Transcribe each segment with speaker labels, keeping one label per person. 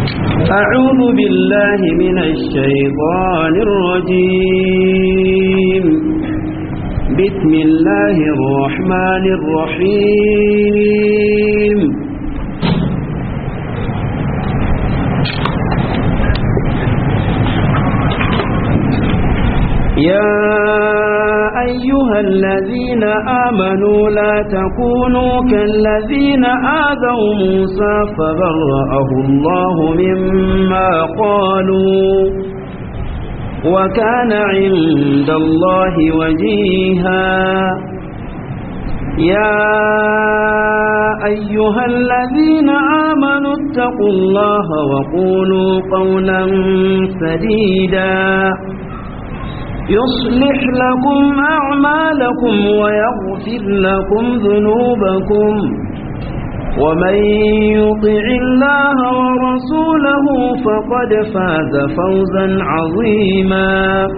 Speaker 1: أعوذ بالله من الشيطان الرجيم بسم الله الرحمن الرحيم يا أيها الذين آمنوا لا تكونوا كالذين آذوا موسى فبرأه الله مما قالوا وكان عند الله وجيها يا أيها الذين آمنوا اتقوا الله وقولوا قولا سديدا يصلح لكم أعمالكم ويغفر لكم ذنوبكم ومن يطع الله ورسوله فقد فاز فوزا عظيما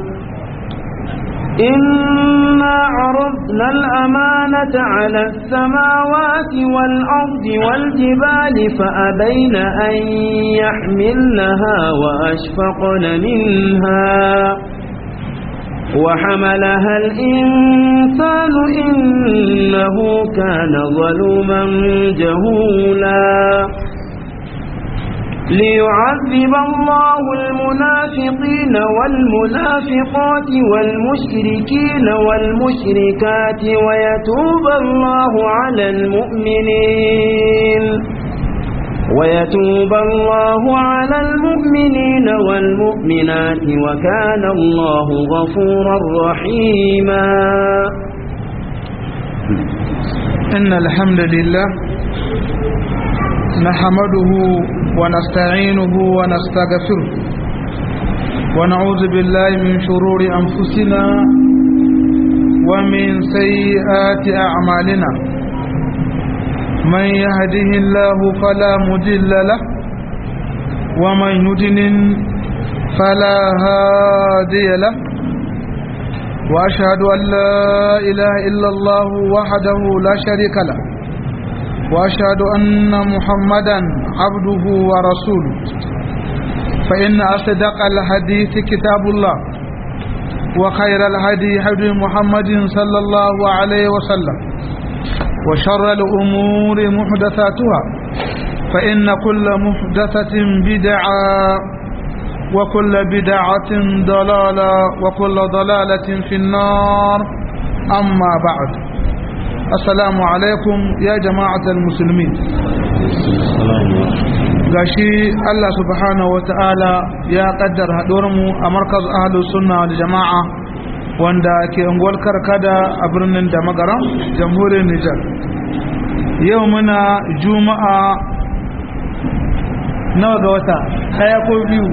Speaker 1: إنا عرضنا الأمانة على السماوات والأرض والجبال فأبين أن يحملنها وأشفقن منها وحملها الإنسان إنه كان ظلوما جهولا ليعذب الله المنافقين والمنافقات والمشركين والمشركات ويتوب الله على المؤمنين ويتوب الله على المؤمنين والمؤمنات وكان الله غفورا رحيما
Speaker 2: إن الحمد لله نحمده ونستعينه ونستغفره ونعوذ بالله من شرور أنفسنا ومن سيئات أعمالنا من يهده الله فلا مضل له ومن يضلل فلا هادي له واشهد ان لا اله الا الله وحده لا شريك له واشهد ان محمدا عبده ورسوله فان اصدق الحديث كتاب الله وخير الهدي هدي محمد صلى الله عليه وسلم وشر الأمور محدثاتها فإن كل محدثة بدعة وكل بدعة ضلالة وكل ضلالة في النار أما بعد السلام عليكم يا جماعة المسلمين gashi Allah subhanahu wa ta'ala ya kaddar haɗuwarmu a markaz ahalus sunna da jama'a wanda ke unguwar karkada a birnin da magaran jamhuriyar Nijar yau muna juma'a nawa ga wata daya ko biyu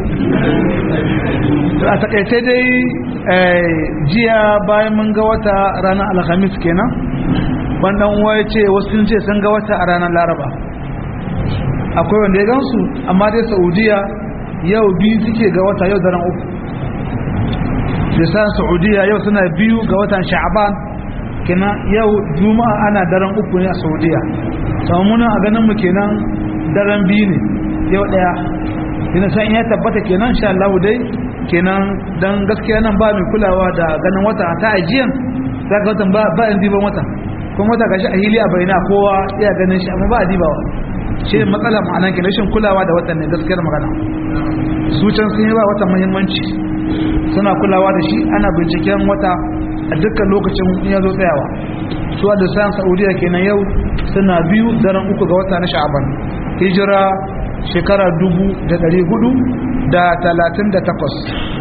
Speaker 2: a takaice dai jiya bayan mun ga wata ranar alhamis kenan wannan uwa ya ce wasu sun ce sun ga wata a ranar laraba akwai wanda ya gansu amma dai saudiya yau biyu suke ga wata yau daren uku lisan saudiya yau suna biyu ga watan sha'aban kenan yau juma'a ana daren uku ne a saudiya samunan a ganin mu kenan daren biyu ne yau daya ina san ya tabbata kenan sha Allah dai kenan dan gaskiya nan ba mai kulawa da ganin wata ta ajiyan za ka watan ba ba in diban wata kuma wata gashi a hili a bayyana kowa iya ganin shi amma ba a dibawa shi ne matsala ma'anan kenan rashin kulawa da watan ne gaskiyar magana su can sun yi ba watan muhimmanci suna kulawa da shi ana binciken wata a dukkan lokacin ya zo tsayawa su da sayan saudiya kenan yau suna biyu daren uku ga wata na sha'aban hijira shekara dubu da dari hudu da talatin da takwas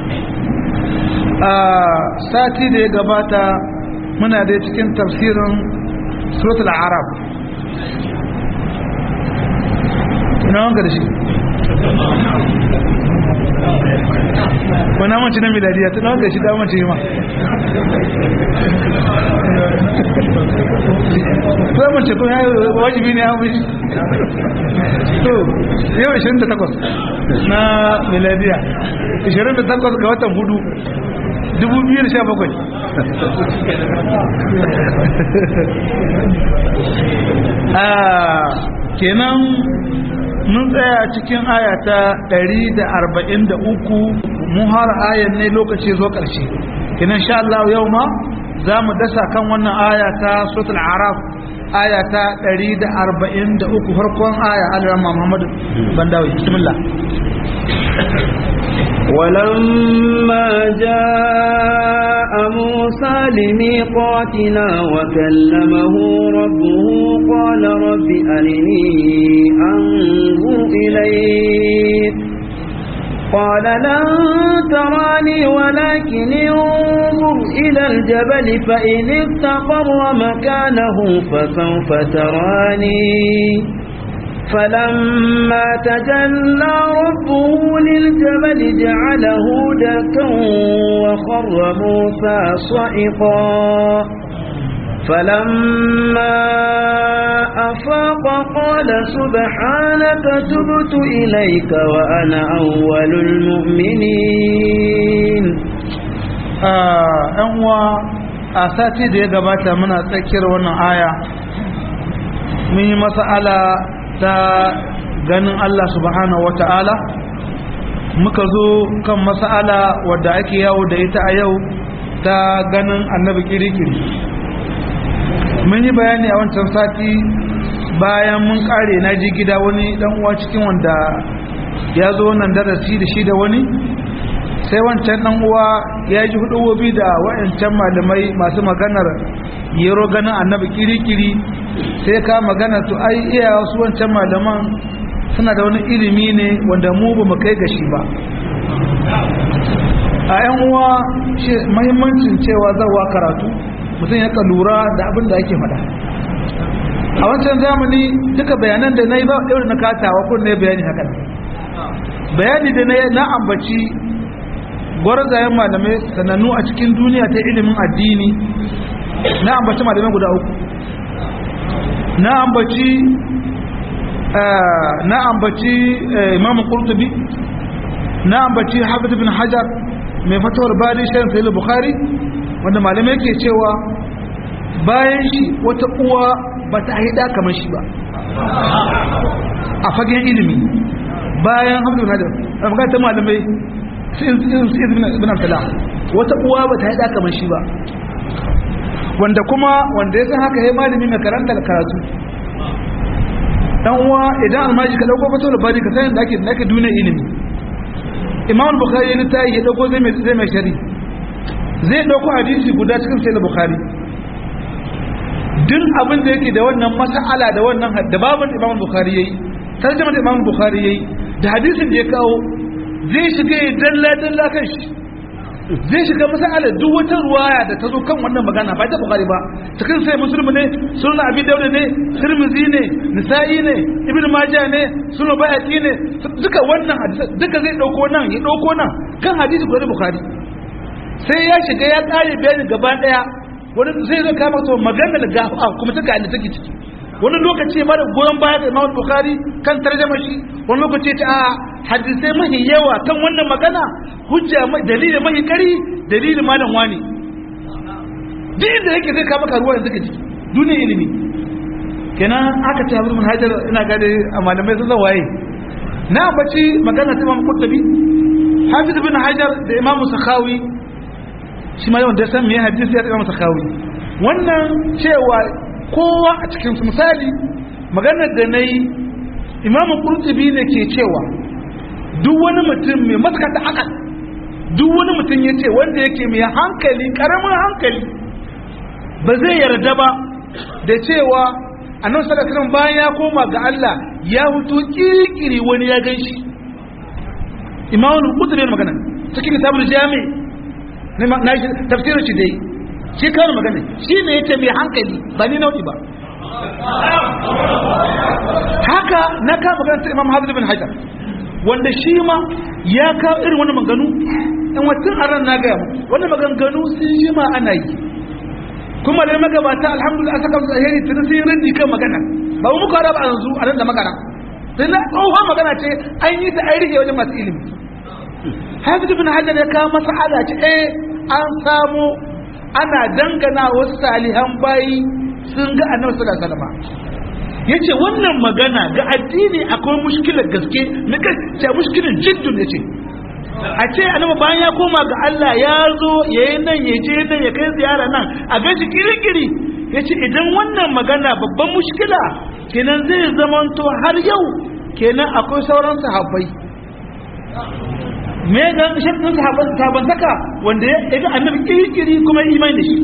Speaker 2: a sati da ya gabata muna da cikin tafsirin suratul arab ina wanka da shi wani mace na miladiya tun haka shi damar ce ma sai mace kun yayi wajibi ne an fushi to yau 28 na miladiya 28 ga watan hudu 2017 kenan mun tsaya cikin aya ta 143 mun har ayan ne lokaci zo ƙarshe kenan sha Allah yau ma za mu dasa kan wannan aya ta suratul araf aya ta 143 farkon aya al-rahman Muhammad bandawi bismillah
Speaker 1: ولما جاء موسى لميقاتنا وكلمه ربه قال رب أرني أنظر إليك قال لن تراني ولكن انظر إلى الجبل فإن استقر مكانه فسوف تراني فلما تجلى ربه للجبل جعله دكا وخر موسى صعقا فلما أفاق قال سبحانك تبت إليك وأنا أول المؤمنين
Speaker 2: أنوا أساتي دي gabata muna tsakiyar wannan aya mun yi mas'ala ta ganin Allah subhanahu wata'ala muka zo kan mas'ala wadda ake yawo da ita a yau ta ganin annabi kirikiri mun yi bayani a wancan sati bayan mun kare na ji gida wani dan uwa cikin wanda ya zo wannan darasi da shi da wani sai wancan dan uwa ya ji hudubobi da wayancan malamai masu maganar yero ganin annabi kirikiri sai ka magana to ai iya wasu wancan malaman suna da wani ilimi ne wanda mu ba mu kai gashi ba a yan uwa mahimmancin cewa zawa karatu mutum ya lura da abin da ake faɗa a wancan zamani duka bayanan da na yi ba ɗaure na katawa kun ne bayani haka bayani da na ambaci gwarzayen malamai sanannu a cikin duniya ta ilimin addini na ambaci malamai guda uku na ambaci na ambaci imam qurtubi na ambaci hafiz bin hajar mai fatawar bari shayin sahih bukhari wanda malamai ke cewa bayan shi wata uwa ba ta haida kamar shi ba a fagen ilimi bayan hafiz bin hajar a magana ta malamai sai ibn abdullah wata uwa ba ta haida kamar shi ba wanda kuma wanda ya san haka ya malami mai karanta da karatu dan uwa idan almaji ka dauko fato labari ka san da ake da ake duniya ilimi imam bukhari ya tayi ya dauko zai mai zai mai shari zai dauko hadisi guda cikin sai bukhari duk abin da yake da wannan mas'ala da wannan da babin imam bukhari yayi tarjuma da imam bukhari yayi da hadisin da ya kawo zai shiga ya dalla dalla kan shi zai shiga masala duk wata ruwaya da ta zo kan wannan magana ba ta bukari ba cikin sai musulmi ne sunan abi dauda ne tirmizi ne nisa'i ne ibnu majah ne sunan bayati ne duka wannan hadisi duka zai dauko nan ya dauko nan kan hadisi guda bukhari sai ya shiga ya kare bayani gaba daya wani sai zai kama to magana da gafa kuma ta ga take ciki wani lokaci ma da goyon baya ga Imam Bukhari kan tarjama shi wani lokaci ta a hadisai mahi yawa kan wannan magana hujja dalilin mahi kari dalilin malam wani duk da yake zai kama karuwa yanzu kaji duniyar ilimi kenan aka ce abin hajar ina gade a malamai sun zawaye na baci magana ta Imam Qurtubi Hafiz bin Hajar da Imam Sakhawi shi ma yawan da san me hadisi ya Imam Sakhawi wannan cewa kowa a cikin misali maganar da na yi imamun kurtubi ne ke cewa duk wani mutum mai maskata akal duk wani mutum ya ce wanda yake mai hankali karamin hankali ba zai yarda ba da cewa a nan sadakarin bayan ya koma ga Allah ya hutu kirkiri wani ya gan shi imamun kurtubi ne magana cikin kitabul jami na tafsirin shi dai shi kawai magana shi ne yace mai hankali ba ni nau'i ba haka na ka magana ta imam hafiz bin hajar wanda shi ma ya kawo irin wani maganu in watan aran na gaya mu wani maganganu sun shi ma ana yi kuma da magabata alhamdulillah saka musu alheri tun sun yi rindi kan magana ba mu muka raba yanzu a nan da magana sai na tsohon magana ce an yi ta an rike wajen masu ilimi hafiz bin hajar ya kawo masala ce eh an samu ana dangana wasu salihan bayi sun ga annabi sallallahu alaihi wasallam yace wannan magana ga addini akwai mushkilar gaske na gaskiya mushkilar jiddun yace a ce annabi bayan ya koma ga Allah ya zo yayi nan ya je nan ya kai ziyara nan a gaji kirikiri yace idan wannan magana babban mushkila kenan zai zamanto har yau kenan akwai sauran sahabbai me ga shaddin sahabban sahabban saka wanda ya ga annabi kirikiri kuma imani da shi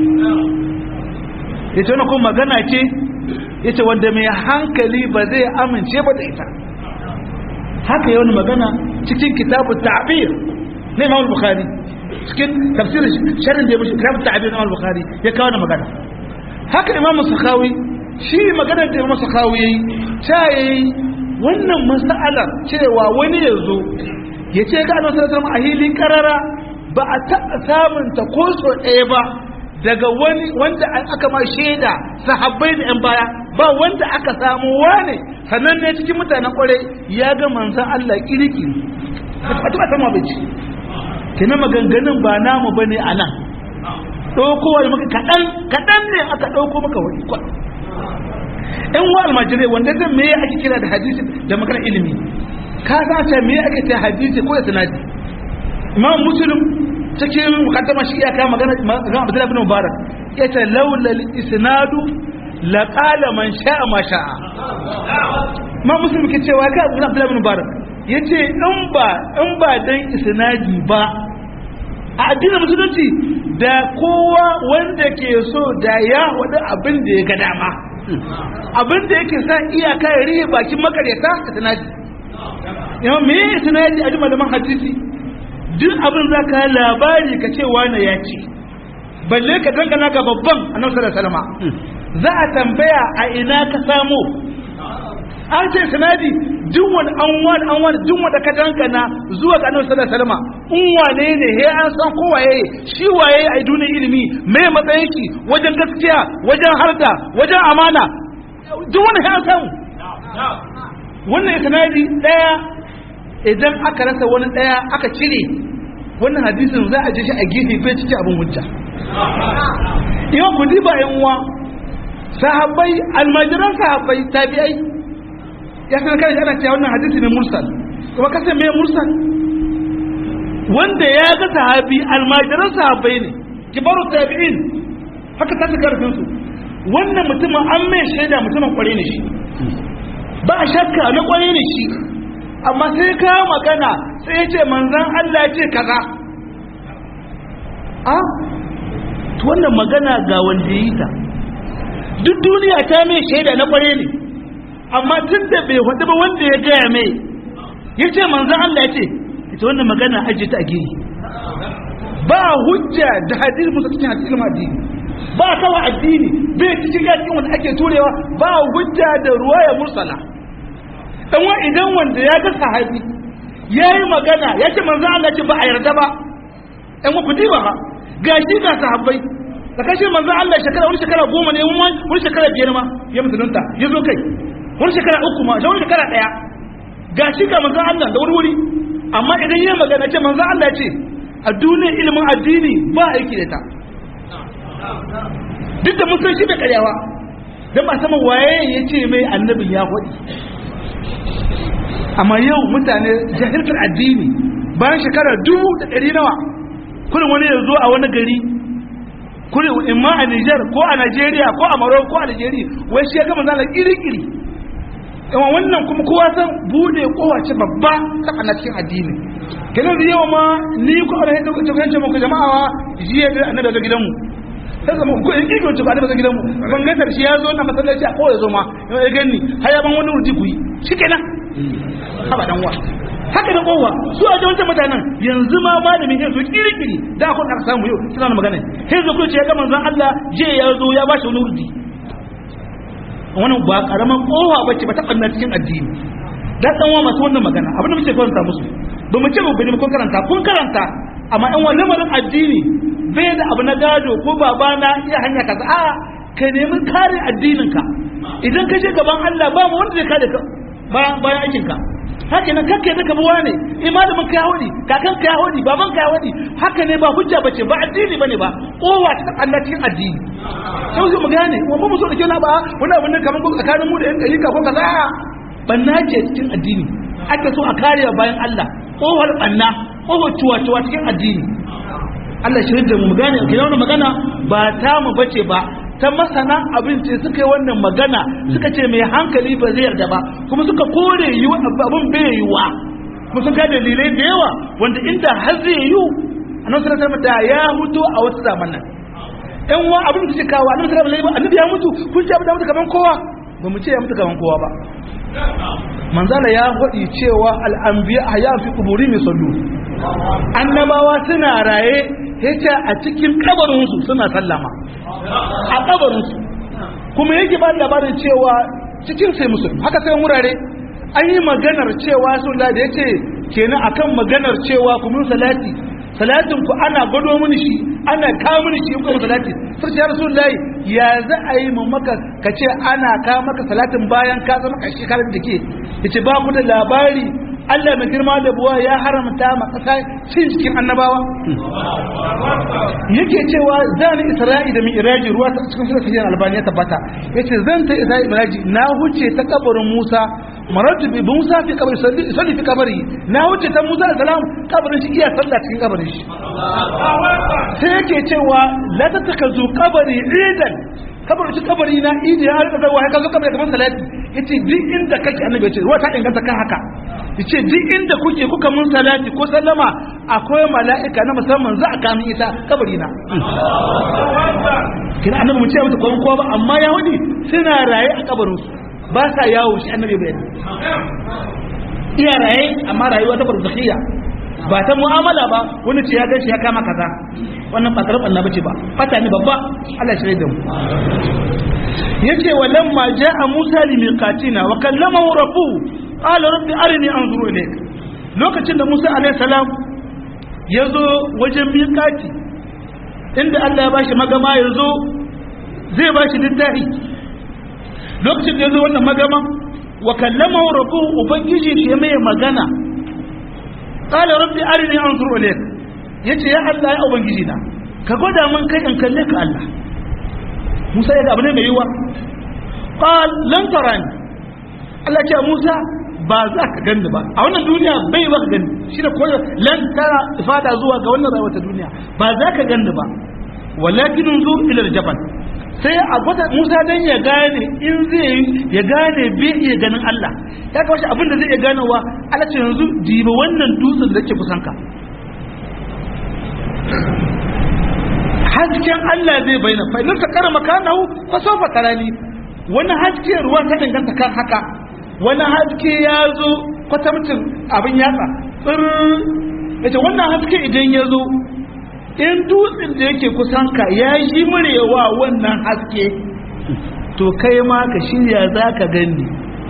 Speaker 2: yace wannan kuma magana ce yace wanda mai hankali ba zai amince ba da ita haka yau magana cikin kitabun ta'bir na Imam Bukhari cikin tafsirin sharhin da ya mushi kitabun ta'bir na Imam Bukhari ya kawo magana haka Imam Sakhawi shi maganar da Imam Sakhawi yayi ta yayi wannan mas'alar cewa wani ya zo ya ce ga Annabi sallallahu alaihi wasallam a hilin karara ba a taɓa samun ta ko so ɗaya ba daga wani wanda aka ma shaida sahabbai da 'yan baya ba wanda aka samu wane sannan ne cikin mutanen kwarai ya ga manzan Allah kirikiri a tuba sama bai ci kina maganganun ba namu ba ne a nan ɗaukowa da maka kaɗan kaɗan ne aka ɗauko maka wani kwan ‘yan wa almajirai wanda zai me ake kira da hadisi da magana ilimi ka sace me ake ce hadisi ko da sanadi imam muslim cikin mukaddama shi iyaka magana magana Abdullah ibn Mubarak yace laula isnadu la qala man sha'a ma sha'a ma muslim ke cewa ga Abdullah ibn Mubarak yace in ba in ba dan isnadi ba a addinin musulunci da kowa wanda ke so da ya wada abin da ya ga dama abin da yake sa iyaka ya rihe bakin makaryata isnadi yau me isnadi a jima malaman hadisi duk abin za ka labari ka ce wane ya ce balle ka dangana ga babban annabi sallallahu alaihi wasallam za a tambaya a ina ka samu an ce sanadi duk wani an wani an wani duk wanda ka dangana zuwa ga annabi sallallahu alaihi wasallam in wane ne he an san ko waye shi waye a duniyar ilimi me matsayin shi wajen gaskiya wajen harda wajen amana duk wani he an samu wannan sanadi daya idan aka rasa wani daya aka cire wannan hadisin za a je shi a gefe bai cikin abin hujja yawan ku diba yan uwa sahabbai almajiran sahabbai tabi'ai ya san kai ana cewa wannan hadisi ne mursal kuma kasan me mursal wanda ya ga sahabi almajiran sahabbai ne kibaru tabi'in haka ta karfin su wannan mutumin an mai shaida mutumin kware ne shi ba shakka na kware ne shi amma sai ka magana sai ya ce manzan Allah ce kaza a to wannan magana ga wanda yi ta duk duniya ta mai shaida na kware ne amma tun da bai faɗi ba wanda ya gaya mai ya ce manzan Allah ya ce ita wannan magana ajiye ta a gini ba hujja da hadisi musa cikin hadisi ilmu addini ba kawa addini bai cikin cikin wanda ake turewa ba hujja da ruwaya mursala dan wa idan wanda ya ga sahabi yayi magana ya ce manzo Allah ce ba a yarda ba dan wa kudi ba gashi ga sahabbai da kashe manzo Allah shekara wani shekara goma ne wani shekara biyar ma ya musulunta ya zo kai wani shekara uku ma wani shekara daya gashi ga manzo Allah da wuri wuri amma idan yayi magana ce manzo Allah ce a duniyar ilimin addini ba aiki da ta duk da mun san shi da karyawa dan ba sama waye yace mai annabin ya faɗi amma yau mutane jahiltar addini bayan shekara dubu da ɗari nawa kullum wani ya zo a wani gari kullum in ma a Nijar ko a Najeriya ko a Morocco ko a Algeria wai shi ya gama zala kiri-kiri yawan wannan kuma kowa san bude kowace babba ta na cikin addini kenan da yawa ma ni ko ana yadda kuka kance muku jama'a jiya da annabi da gidanmu sai zama ko in kigo ci ba da gidanmu ban ga shi ya zo na masallaci a ko ya zo ma ya gani har ya ban wani urji ku yi shikenan haba dan wa haka da kowa su a wancan mutanen yanzu ma malamin ya zo kirikiri da kun aka samu yau suna da magana sai zo ce ya ga manzon Allah je ya zo ya bashi wani urdi wannan ba karaman kowa bace ba ta banna cikin addini dan dan wa masu wannan magana abin da muke kwanta musu ba mu ce ba bane kun karanta kun karanta amma ɗan wani lamarin addini bai da abu na gado ko babana iya hanya kaza a ka nemi kare addinin ka idan ka je gaban Allah ba mu wanda zai kare ka bayan aikinka haka nan kakka yadda kabuwa ne imanin ka yahudi kakan ka yahudi baban ka yahudi haka ne ba hujja bace ba addini bane ba kowa ta Allah cikin addini sai su mu gane kuma mu so da kenan ba wani abin da kaman ko tsakanin mu da yan dalika ko kaza banna ce cikin addini ake so a kare bayan Allah kowar banna kowar cuwa-cuwa cikin addini Allah shirin da mu gane ke wannan magana ba ta mu bace ba ta masana abin ce suka yi wannan magana suka ce mai hankali ba zai yarda ba kuma suka kore yi abin bai yiwa kuma sun ka dalilai da yawa wanda inda har zai yi annabi sallallahu alaihi da ya mutu a wasu zamanan ɗan wa abin da suke kawo annabi sallallahu alaihi annabi ya mutu kun ce abin da mutu kaman kowa ba mu ce ya mutu kaman kowa ba manzala ya faɗi cewa al'ambiya a yafi kuburi mai sallu annabawa suna raye yace a cikin kabarinsu suna sallama a kabarinsu kuma yake ba labarin cewa cikin sai musulmi haka sai wurare an yi maganar cewa sun da ya ce kenan akan maganar cewa kuma salati salatin ku ana gwado mini shi ana kawo mini shi kuma salati sai ya rasulullahi ya za a yi mu maka ka ce ana kawo maka salatin bayan ka zama kashi karin da ke yace ba ku da labari Allah mai girma da buwa ya haramta ma kasa cin cikin annabawa yake cewa zan isra'i da mi'raji ruwa ta cikin sunan sahihan albani ya tabbata yace zan ta isra'i mi'raji na huce ta kabarin Musa maratu bi Musa fi kabari salli fi kabari na huce ta Musa da salam kabarin shi iya sallah cikin kabarin shi sai yake cewa la tatakazu kabari idan kabarin shi kabari na idi ya rika zawa haka zo kabari kamar salati yace duk inda kake annabi yace ruwa ta inganta kan haka yace duk inda kuke kuka mun salati ko sallama akwai mala'ika na musamman za a kamin ita kabari na kina annabi mu ce mata kwan kowa ba amma yahudi suna raye a kabarin su ba sa yawo shi annabi bai iya raye amma rayuwa ta barzakhiyya ba ta mu'amala ba wani ce ya gashi ya kama kaza wannan ba karɓar na bace ba fata ne babba Allah shi da mu yace walamma jaa Musa li miqatina wa kallamahu rabbuhu qala rabbi arini anzuru ilayk lokacin da Musa alaihi salam yazo wajen miqati inda Allah ya bashi magama yazo zai bashi littafi lokacin da yazo wannan magama wa kallamahu rabbuhu ubangiji shi mai magana qala rabbi arini anzuru ilayk yace ya Allah ya ubangiji na ka gwada mun kai in kalle ka Allah Musa ya ga abu ne mai yiwa qal lan tarani Allah ce Musa ba za ka gani ba a wannan duniya bai ba ka gani shi da koyo lan tara ifada zuwa ga wannan rayuwar ta duniya ba za ka gani ba walakin unzur ila jabal sai a gwada Musa dan ya gane in zai ya gane bai iya ganin Allah ya kawo shi abin da zai iya ganowa Allah ce yanzu diba wannan dutsen da ke kusan ka hasken Allah zai bayyana fa idan ta kara makanahu fa sawfa tarani wani haske ruwa ta danganta kan haka wani haske ya zo kwatamcin abin yatsa tsir yace wannan haske idan ya zo in dutsen da yake kusan ka ya yi murewa wannan haske to kai ma ka shirya za ka gani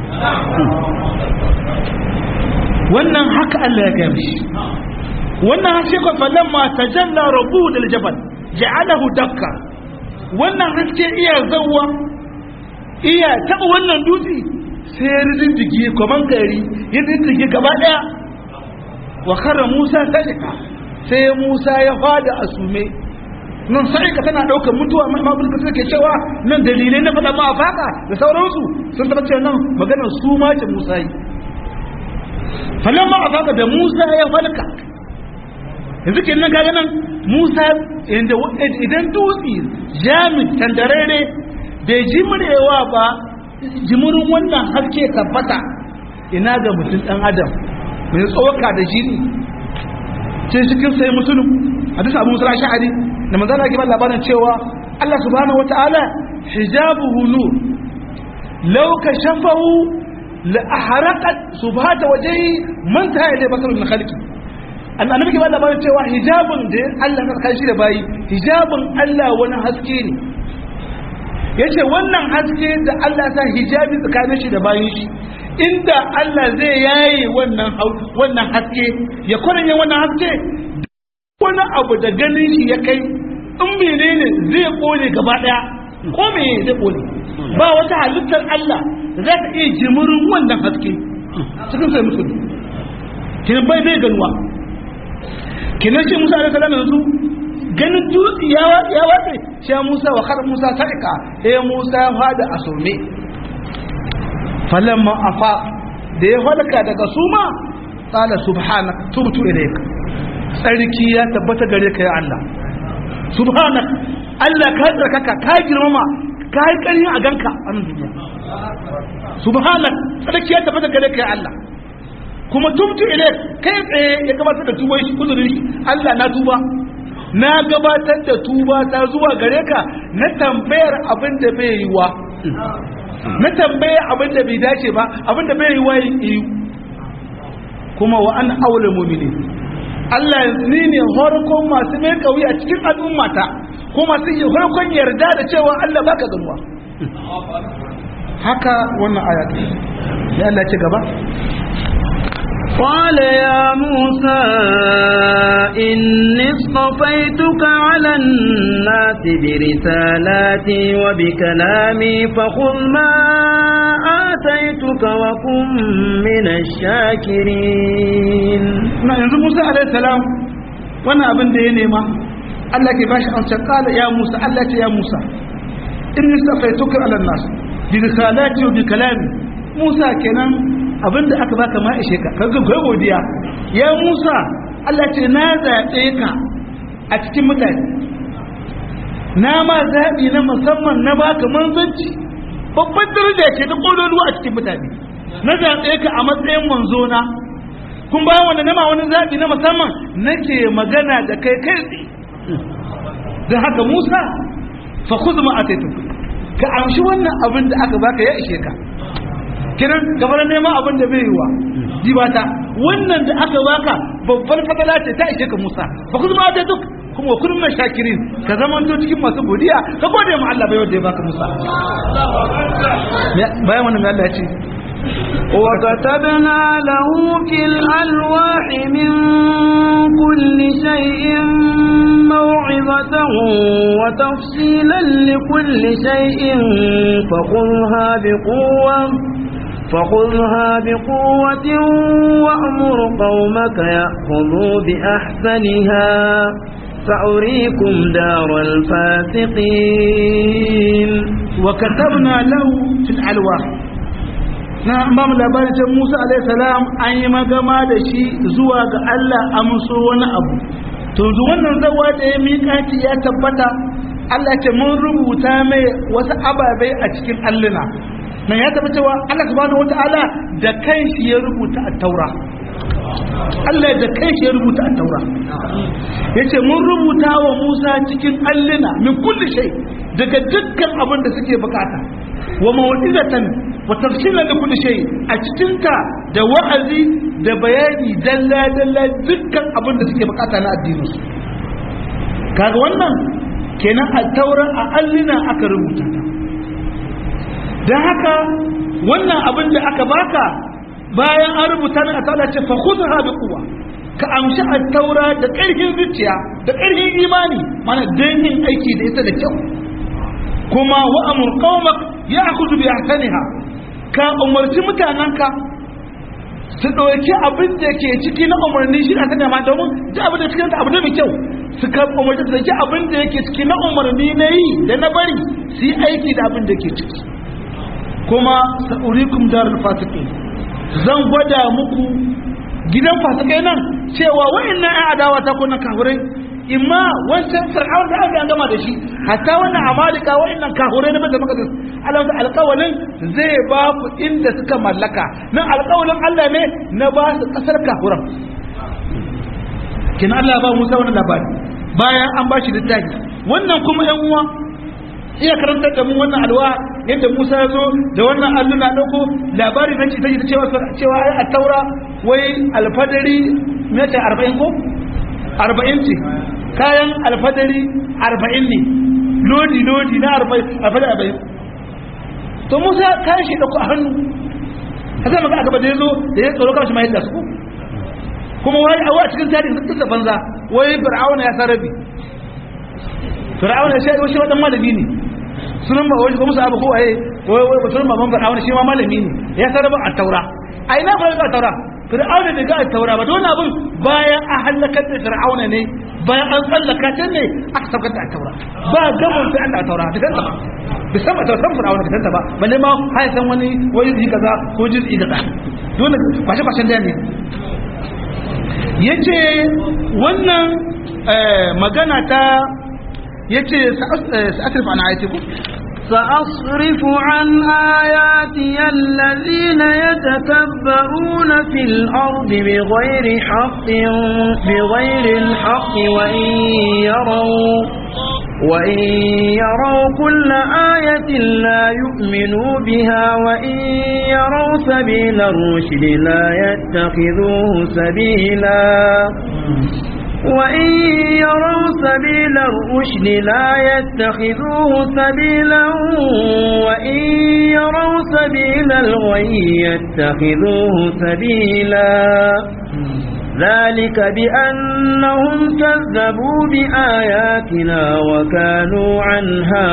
Speaker 2: wannan haka Allah ya gaya mishi wannan haske kwa falon ma ta jalla rabu da jabal ja'alahu dakka wannan haske iya zawwa iya taɓa wannan dutse sai ya rindige kwaman gari ya rindige gaba ɗaya wa kara musa sadika sai musa ya fada a sume nan sa'ika tana ɗaukar mutuwa mabul ka suke cewa nan dalilai na faɗa ma a faƙa da sauransu sun taɓa cewa nan maganar su ma ce musa yi falon ma a faƙa da musa ya falka yanzu ke nan kaga nan musa idan dutse jami tandarare bai jimrewa ba jimurin wannan haske tabbata ina ga mutum dan adam mai tsoka da jini ce cikin sai musulun hadisi abu musulun sha'ari da manzana ke ba labarin cewa Allah subhanahu wa ta'ala hijabuhu nur law kashafahu la ahraqat subhata wajhi man ta yade basarun min khalqi annabi ke ba labarin cewa hijabun da Allah na kai shi da bayi hijabun Allah wani haske ne yace wannan haske da Allah sa hijabi tsakanin shi da bayin shi inda Allah zai yaye wannan wannan haske ya kwaranye wannan haske wani abu da ganin shi ya kai in menene zai kone gaba daya ko me zai kone ba wata halittar Allah za ta iya jimurin wannan haske cikin sai musulmi kinan bai bai ganuwa kinan shi Musa alaihi salam yanzu ganin dutse ya watse shi Musa wa khar Musa sa'ika eh Musa ya fada a some falamma afa da ya falka daga suma qala subhanak tubtu ilayk tsarki ya tabbata gare ka ya Allah subhanak Allah ka tsarkaka ka girmama ka yi ƙarfi a ganka a nan duniya subhanak tsarki ya tabbata gare ka ya Allah kuma tubtu ilayk kai tsaye ya gabatar da tuba shi kudurin Allah na tuba na gabatar da tuba ta zuwa gare ka na tambayar abin da bai yi wa na tambayar abin da bai dace ba abin da bai yi wa yi kuma wa an aure mumini Allah ni ne horkon masu mai kauyi a cikin al'ummata ko masu yi horkon yarda da cewa Allah baka ganuwa haka wannan ayat ya Allah ce gaba
Speaker 1: قال يا موسى إني اصطفيتك على الناس برسالاتي وبكلامي فخذ ما آتيتك وكن من الشاكرين
Speaker 2: na yanzu Musa alaihi salam wannan abin da ya nema Allah ke bashi amsa kala ya Musa Allah ce ya Musa inni safaituka ala nas bi risalati wa bi kalami Musa kenan abin da aka baka ma ishe ka kaga kai godiya ya Musa Allah ce na zabe ka a cikin mutane na ma zabi na musamman na baka manzanci babban daraja ce ta kololuwa a cikin mutane na zabe ka a matsayin manzo na kun bayan wanda nama wani zaɓi na musamman nake magana da kai kai tsaye don haka musa fa kuzma a ka amshi wannan abin da aka baka ya ishe ka kiran gaba da neman abin da bai yiwa jibata wannan da aka baka babbar fatala ce ta ishe ka musa fa kuzma a duk kuma kun mai shakirin ka zamanto cikin masu godiya ka gode ma Allah bai wanda ya baka musa bayan wannan mai Allah ya ce
Speaker 1: وكتبنا له في الألواح من كل شيء موعظة وتفصيلا لكل شيء فخذها بقوة فخذها بقوة وأمر قومك يأخذوا بأحسنها سأريكم دار الفاسقين
Speaker 2: وكتبنا له في الألواح na ba mu labarin can Musa alaihi salam an yi magama da shi zuwa ga Allah amso wani abu to zu wannan zawa da ya miƙaci ya tabbata Allah ce mun rubuta mai wasu ababai a cikin alluna nan ya tabbata cewa Allah subhanahu wataala da kanshi ya rubuta a taura Allah da kanshi ya rubuta a taura yace mun rubuta wa Musa cikin alluna min kulli shay daga dukkan abin da suke bukata wa mawdizatan wa tafsilan da kulli shay a cikin ta da wa'azi da bayani dalla dalla dukkan abin da suke bukata na addinin su kaga wannan kenan a taura a allina aka rubuta ta dan haka wannan abin da aka baka bayan an rubuta ne a taura ce fa khudha bi quwwa ka amshi a taura da ƙarfin zuciya da ƙarfin imani mana dan yin aiki da ita da kyau kuma wa amur qaumak ya'khudhu bi ahsaniha ka umarci mutanenka su ɗauki abin da ke ciki na umarni shi na sanya ma domin duk abin da cikin abu da mai kyau su ka umarci su ɗauki abin da yake ciki na umarni na yi da na bari su yi aiki da abin da ke ciki kuma sa'urikum darul fasiqin zan gwada muku gidan fasikai nan cewa wa'annan ƴan adawa ta kuna kafirai imma wancan fir'aun da aka gama da shi hatta wannan amalika wa'annan kafirai na bada maka Allah ta alƙawalin zai ba ku inda suka mallaka nan alƙawalin Allah ne na ba su ƙasar kafiran kin Allah ba Musa wannan labari bayan an ba shi littafi wannan kuma ƴan uwa iya karantar da mu wannan alwa yadda Musa ya zo da wannan alluna dauko labari na ta ta cewa cewa a taura wai alfadari me ce 40 ko 40 ce kayan alfadari 40 ne lodi lodi na 40 alfadari 40 to Musa kayan shi dauko a hannu haka maka aka bada yazo da ya tsoro kanshi mai da su kuma wai a wa cikin tarihi sun banza wai fir'auna ya sarabi fir'auna shi shi wadan malami ne sunan ba wai musu abu ko waye wai wai sunan baban fir'auna shi ma malami ne ya sarrafa a taura a ina fara a taura fir'auna bai ga taura ba don abin bayan an halakar da fir'auna ne bayan an tsallaka ta ne aka saukar da taura ba gaban sai an da taura da kanta ba bisan ba tausan fir'auna da kanta ba balle ma har san wani wani ji kaza ko ji kaza dole kwashe kwashen da ne yace wannan magana ta yace sa'atrif an ayatiku
Speaker 1: سأصرف عن آياتي الذين يتكبرون في الأرض بغير حق بغير الحق وإن يروا وإن يروا كل آية لا يؤمنوا بها وإن يروا سبيل الرشد لا يتخذوه سبيلا وإن يروا سبيل الرشد لا يتخذوه سبيلا وإن يروا سبيل الغي يتخذوه سبيلا ذلك بأنهم كذبوا بآياتنا وكانوا عنها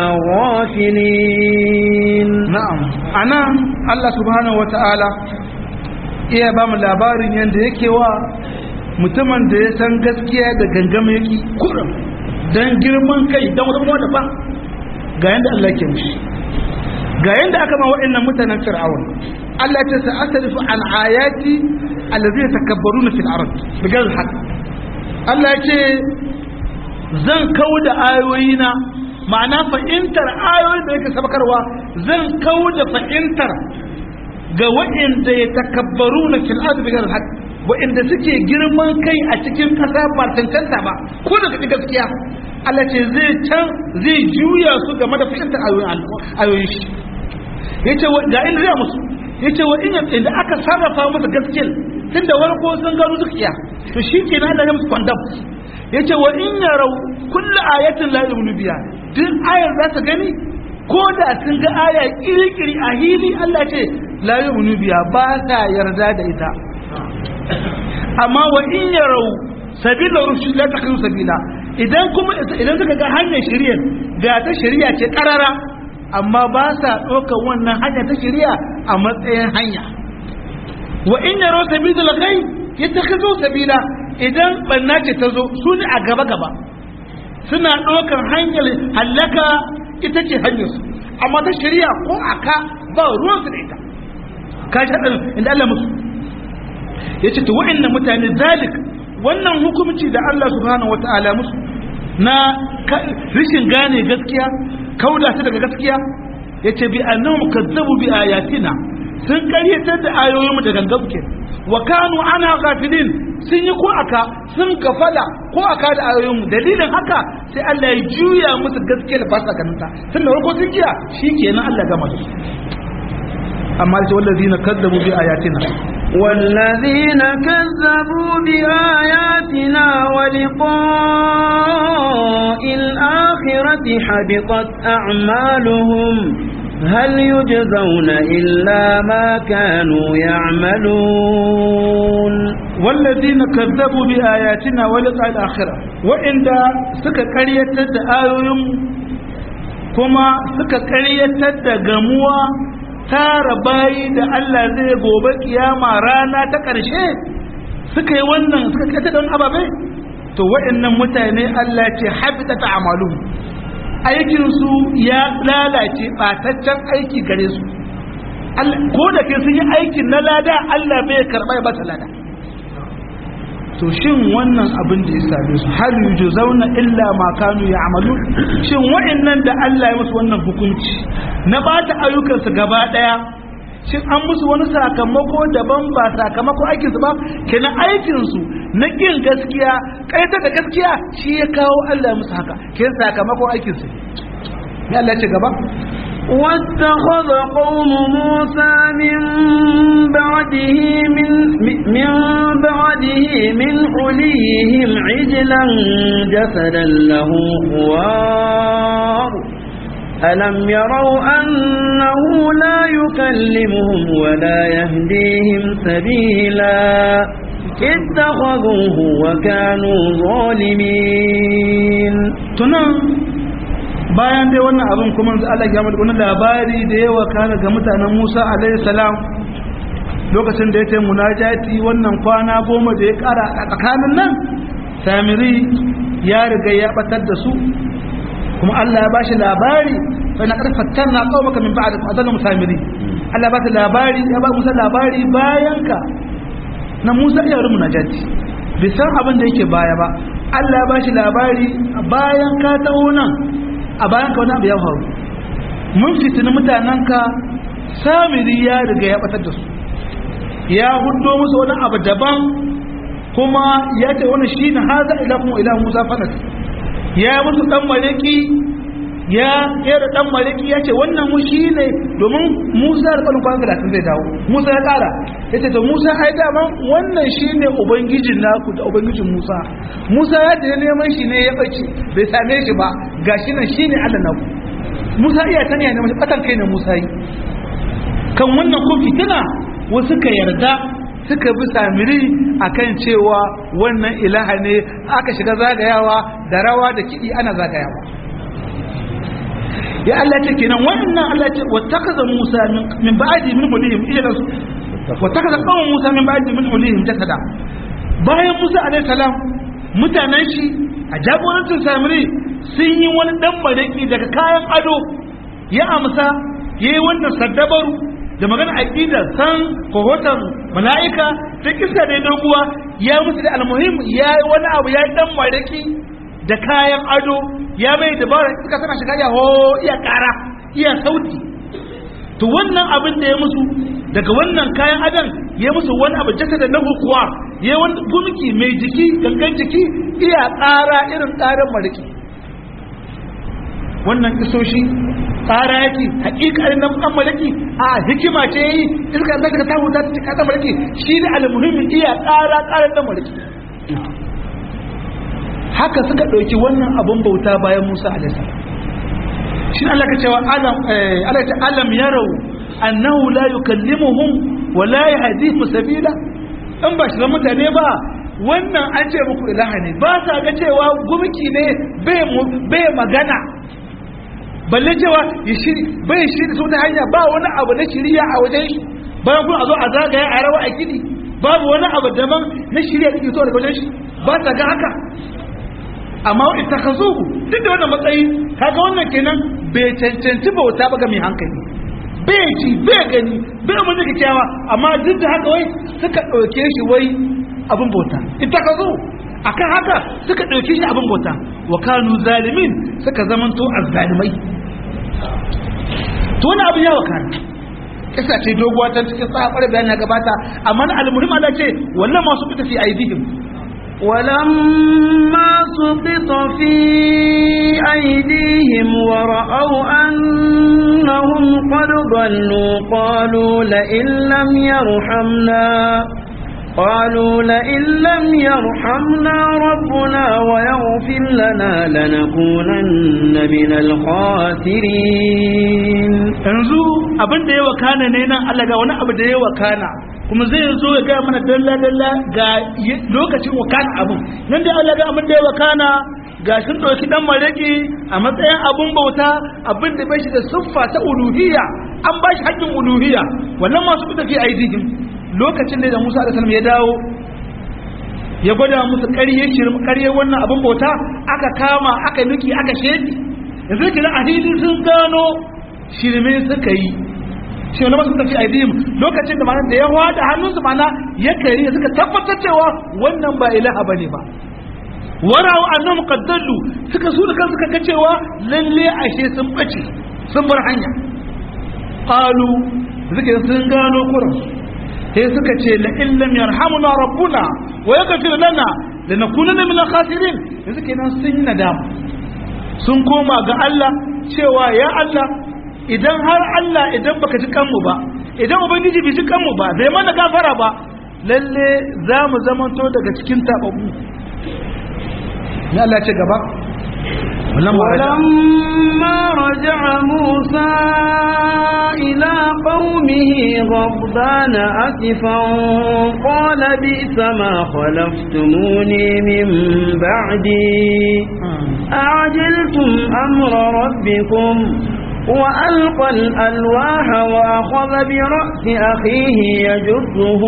Speaker 1: غافلين
Speaker 2: na'am anan Allah subhanahu wata'ala iya ba mu labarin yanda yake wa mutumin da ya san gaskiya da gangama yake kurum dan girman kai dan wata kuma daban ga yanda Allah ke mushi ga yanda aka ma waɗannan mutanen fir'aun Allah ya sa asrifu an ayati allazi yatakabbaruna fil ard bigal haqq Allah ya ce zan kauda ayoyina ma'ana fahimtar ayoyin da yake sabakarwa zan kauda fahimtar ga waɗanda ya takabbaru na fil ardi bighayr al waɗanda suke girman kai a cikin ƙasa ba tantanta ba ko da kaɗi gaskiya Allah ce zai can zai juya su game da fahimtar ayoyin shi yace ga inda zai musu yace wa inda inda aka sarrafa musu gaskiyar tunda warko sun gano dukiya to shi ke na da musu kwandam yace wa in yarau kullu ayatin la yu'minu biha duk ayar za ta gani ko da sun ga aya kirkiri a hili Allah ce la yu'minu biha ba ta yarda da ita amma wa in yarau sabila rushd la takhu sabila idan kuma idan suka ga hanyar shari'a ga ta shari'a ce karara amma ba sa ɗaukar wannan hanya ta shari'a a matsayin hanya wa in yarau sabila kai yattakhidhu sabila idan banna ce ta zo su ne a gaba gaba suna ɗaukar hanyar hallaka ita ce hanyar su amma ta shari'a ko aka ba ruwan su da ita ka shi haɗin inda Allah musu ya ce to wa'annan mutane zalik wannan hukumci da Allah subhanahu wata'ala musu na rishin gane gaskiya kauda su daga gaskiya ya ce bi annahum kazzabu bi ayatina sun karyatar da ayoyinmu da gangan wa kanu ana ghafilin sun yi ko aka sun gafala ko aka da ayoyinmu dalilin haka sai Allah ya juya musu gaskiya da ba sa ganin ta tun da farko sun kiya shikenan Allah gama da su amma da wallazina kazzabu bi ayatina
Speaker 1: والذين كذبوا بآياتنا ولقاء الآخرة حبطت أعمالهم هل يجزون إلا ما كانوا يعملون
Speaker 2: والذين كذبوا بآياتنا ولقاء الآخرة وإن سكا قرية آيوهم كما سكا قرية قموة tara bayi da Allah zai gobe kiyama rana ta ƙarshe suka yi wannan suka kata don ababe to waɗannan mutane Allah ce habita ta amalu aikinsu ya lalace ɓataccen aiki gare su ko da ke sun yi aikin na lada Allah bai karɓa ya bata lada to shin wannan abin da ya same su hal yujzauna illa ma kanu ya'malu shin wa'annan da Allah ya musu wannan hukunci na bata ayyukansu gaba daya shin an musu wani sakamako daban ba sakamako aikin su ba kenan aikin su na kin gaskiya kaita da gaskiya shi ya kawo Allah musu haka kenan sakamako aikin su ne Allah ya ce gaba
Speaker 1: واتخذ قوم موسى من بعده من من بعده من حليهم عجلا جسدا له خوار ألم يروا أنه لا يكلمهم ولا يهديهم سبيلا اتخذوه وكانوا ظالمين
Speaker 2: تنام bayan dai wannan abin kuma Allah ya mada wani labari da yawa kana ga mutanen Musa alaihi salam lokacin da ya ce munajati wannan kwana goma da ya kara a tsakanin nan samiri ya riga ya batar da su kuma Allah ya bashi labari fa na karfatar na kawo maka min ba'da adallu musamiri Allah ba ta labari ya ba Musa labari bayan ka na Musa ya rumu najati bai san abin da yake baya ba Allah ya bashi labari bayan ka taho nan a bayan ka wani abu ya faru mun fitini mutanen ka samiri ya riga ya batar da su ya hudo musu wani abu daban kuma ya ce wani shi na haza ilahun ilahun musa fanas ya musu dan maliki ya kera dan maliki ya ce wannan mu shi ne domin musa da kwanan kwanan talatin zai dawo musa ya kara ya ce to musa ai dama wannan shi ne ubangijin naku da ubangijin musa musa ya ce neman shi ne ya bace bai same shi ba ga shi nan shi ne allah naku musa iya tanya ne mashi batan kai ne musa yi kan wannan kofi tana wasu ka yarda suka bi samiri akan cewa wannan ilaha ne aka shiga zagayawa da rawa da kiɗi ana zagayawa ya Allah ce kenan wannan Allah ce wattakaza Musa min ba'di min hulihim ila su wattakaza qawm Musa min ba'di min hulihim jasada bayan Musa alaihi salam mutanen shi a jagorancin samiri sun yi wani dan baraki daga kayan ado ya amsa yayi wannan saddabaru da magana aqida san kohotan mala'ika ta kisa da doguwa ya musu da almuhim ya yi wani abu ya dan maraki da kayan ado ya mai dabara suka sana shiga ya ho iya kara iya sauti to wannan abin da ya musu daga wannan kayan adon ya musu wani abu jasa da na hukuwa ya wani gumki mai jiki gangan jiki iya kara irin karan maraki wannan isoshi tsara yake hakikarin nan kan malaki a hikima ce yi iska da ka samu ta ta kan malaki shi da almuhimmin iya tsara tsarin dan malaki haka suka dauki wannan abun bauta bayan Musa alaihi salam shi Allah ka cewa alam Allah ta alam yarau annahu la yukallimuhum wa la yahdihim sabila in ba shi mutane ba wannan an ce muku ilaha ne ba sa ga cewa gumki ne bai magana balle cewa ya shiri bai shiri su ta hanya ba wani abu na shiriya a wajen shi bayan kuma a zo a zagaya a rawa a gidi babu wani abu daban na shiriya da ke so daga wajen shi ba ta ga haka amma wa ita ka zuhu duk da wannan matsayi kaga wannan kenan bai cancanci bauta ba ga mai hankali bai ji bai gani bai mun da kyakkyawa amma duk da haka wai suka ɗauke shi wai abin bauta ita ka zuhu akan haka suka ɗauke shi abin bauta wa kanu zalimin suka zamanto azzalimai to wani abin yawa kan kisa ce doguwa ta cikin tsabar bayan ya gabata amma na almuhim Allah ce wallan masu fita fi aidihim
Speaker 1: ولما سقط في أيديهم ورأوا أنهم قد ضلوا قالوا لئن لم يرحمنا قالوا لئن لم يرحمنا ربنا ويغفر لنا لنكونن من الخاسرين
Speaker 2: yanzu abin da ya wakana ne nan Allah ga wani abu da ya wakana kuma zai zo ya gaya mana dalla dalla ga lokacin wakana abin nan da Allah ga abin da ya wakana ga sun ɗauki dan maraki a matsayin abun bauta abin da bai shi da siffa ta uluhiyya an ba shi haƙƙin uluhiyya wannan masu fita fi aidihim lokacin da Musa da Salam ya dawo ya gwada musu ƙarye ƙarye wannan abin bauta aka kama aka nuki aka shedi yanzu kira a hili sun gano shirme suka yi shi wani masu tafi aidihim lokacin da mana da ya wada hannunsu mana ya kari suka tabbatar cewa wannan ba ilaha bane ba warawa annahum qaddallu suka su da kansu kaga cewa lalle ashe sun bace sun bar hanya qalu suka sun gano kuransu sai suka ce la illam yarhamuna rabbuna wa yaghfir lana lanakunanna min al-khasirin yanzu kenan sun yi nadama sun koma ga Allah cewa ya Allah idan har Allah idan baka ji kanmu ba idan ubangiji bai ji kanmu ba bai mana gafara ba lalle za mu zamanto daga cikin tababu ya Allah ce gaba
Speaker 1: ولما رجع موسى إلى قومه غضبان أسفا قال بئس ما خلفتموني من بعدي أعجلتم أمر ربكم وألقى الألواح وأخذ برأس أخيه يجره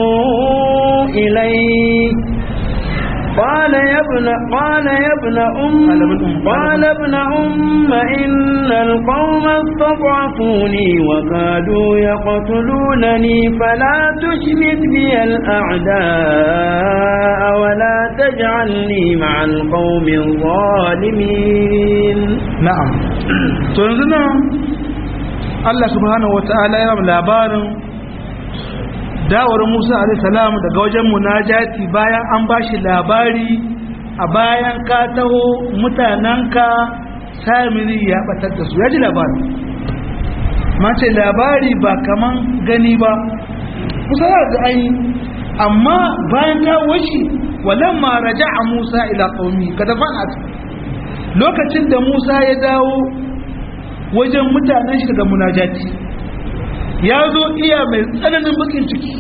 Speaker 1: إليه قال يا ابن قال يا ابن أم قال ابن أم إن القوم استضعفوني وكادوا يقتلونني فلا تشمت بي الأعداء ولا تجعلني مع القوم الظالمين
Speaker 2: na'am to yanzu nan Allah subhanahu wata'ala ya rabu labarin dawar Musa alaihi salam daga wajen munajati bayan an bashi labari a bayan ka taho mutananka samiri ya batar da su ya ji labari mace labari ba kaman gani ba kusa da an yi amma bayan dawo shi walamma raja'a Musa ila qaumi kada fa'at lokacin da Musa ya dawo wajen mutanen shi daga munajati ya zo iya mai tsananin bakin ciki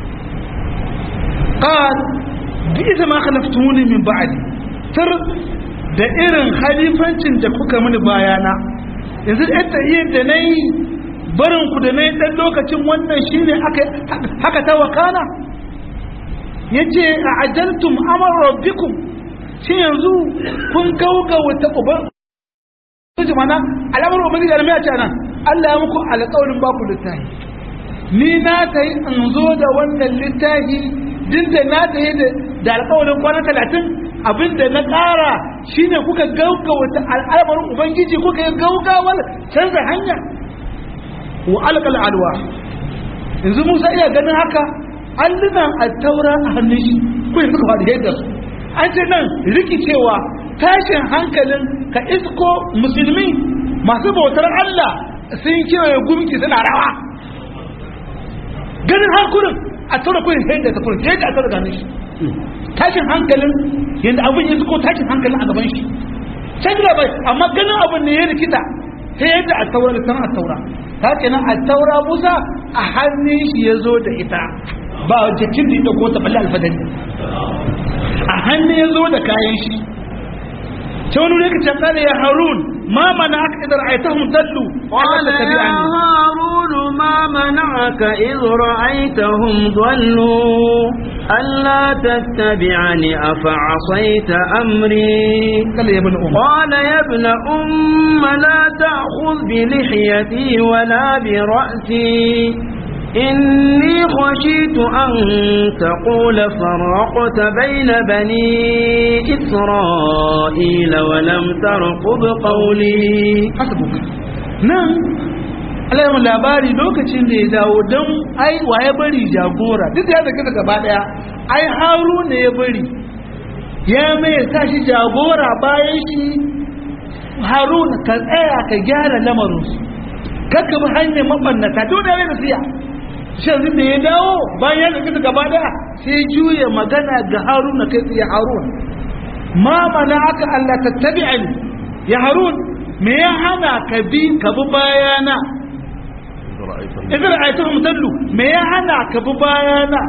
Speaker 2: qal bi ita ma khalaftumuni min ba'di tar da irin halifancin da kuka mini bayana yanzu da tahiyyar da nayi barin ku da nayi dan lokacin wannan shine aka haka ta wakana yace a ajaltum amr rabbikum shi yanzu kun gauga wata uban su mana alamar ubangiji da mai a nan Allah ya muku alƙawarin ba ku littafi ni na ta yi in zo da wannan littafi din da na ta yi da alƙawarin kwana talatin abinda na ƙara shine kuka gauga wata al'amarin ubangiji kuka yi gaugawar canza hanya wa alƙal alwa yanzu musa iya ganin haka allunan a taura a hannun shi kuma suka faɗi yadda su an ce nan rikicewa tashin hankalin ka isko musulmi masu bautar Allah sun kewaye gumki suna rawa ganin hankulin a tura kurin sai da ta kurin sai da a tura ganin shi tashin hankalin yadda abin ya isko tashin hankalin a gaban shi sai da bai amma ganin abin ne ya rikita sai yadda a taura da sanar a taura ta kenan a taura musa a hannun shi ya zo da ita ba jakin da ya dauko ta balle alfadari a hannu ya zo da kayan shi ta wani ne ka canza da ya harun ma mana aka idar aitahum dallu
Speaker 1: قال يا هارون ما منعك إذ رأيتهم ضلوا ألا تتبعني أفعصيت أمري
Speaker 2: قال يا ابن أم
Speaker 1: قال يا ابن أم لا تأخذ بلحيتي ولا برأسي إني خشيت أن تقول فرقت بين بني إسرائيل ولم ترقب قولي
Speaker 2: hasbuk nan alayyar labari lokacin da ya dawo don ai waye bari jagora duk da ya zaka da gaba daya ai haru ne ya bari ya mai sa shi jagora bayan shi harun ka tsaya ka gyara lamarinsu kakka bi hanyar mabannata duk da ya siya shan da ya dawo bayan ya zaka da gaba daya sai juya magana ga harun kai tsaye harun ma mana aka Allah tattabi'ani ya harun me ya hana ka bi ka bi bayana idan ayatuhum dallu me ya hana ka bi bayana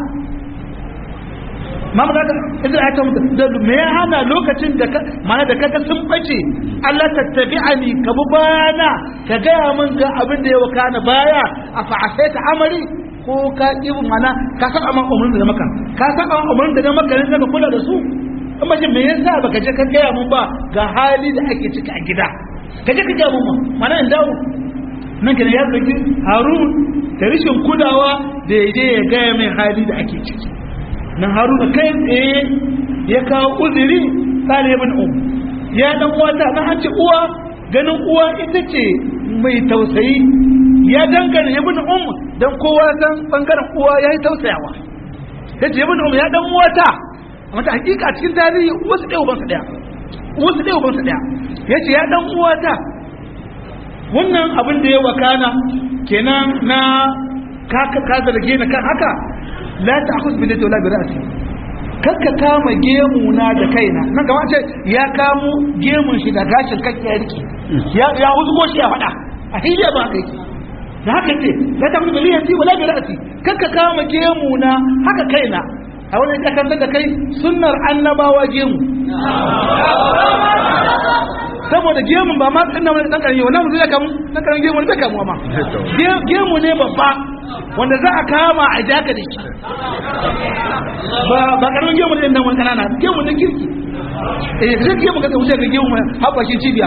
Speaker 2: ma magana idan ayatuhum dallu me ya hana lokacin da mana da kaga sun bace Allah tattabi'ani ka bi bayana ka gaya min ga abin da ya wakana baya a fa'asaita amari ko ka ƙi mana ka san amma umarnin da na maka ka san amma umarnin da na maka ne ka kula da su amma shi me yasa baka je ka gaya mun ba ga hali da ake ciki a gida ka je ka gaya mun ma mana in dawo nan kenan ya zaki harun da rashin kulawa da ya je ya gaya mai hali da ake ciki nan haruna kai tsaye ya kawo uzuri tsare ibn um ya dan uwata na an ce uwa ganin uwa ita ce mai tausayi ya dangana ibn um dan kowa san bangaren uwa yayi tausayawa yace ibn um ya dan uwata amma ta hakika a cikin tarihi wasu ɗaya ubansa ɗaya wasu ɗaya ubansa ɗaya yace ya dan uwata wannan abin da ya wakana kenan na ka ka zarge na kan haka la ta'khudh bi lati wala bi ra'si kakka kama gemu na da kaina nan gaba ce ya kamo gemun shi da gashin kake ya rike ya ya huzgo shi ya faɗa a hiliya ba kai da haka ce la ta'khudh bi lati wala bi ra'si kakka kama gemu na haka kaina a wani kakantar da kai sunnar annabawa gemu saboda gemun ba ma ina wani dan karami wannan mutum ya kamu dan karami gemu ne kamu ma gemu ne babba wanda za a kama a jaka da shi ba ba karamin gemu ne dan wani kanana gemu ne kirki eh sai gemu ka wuce ga gemu haɓakin cibiya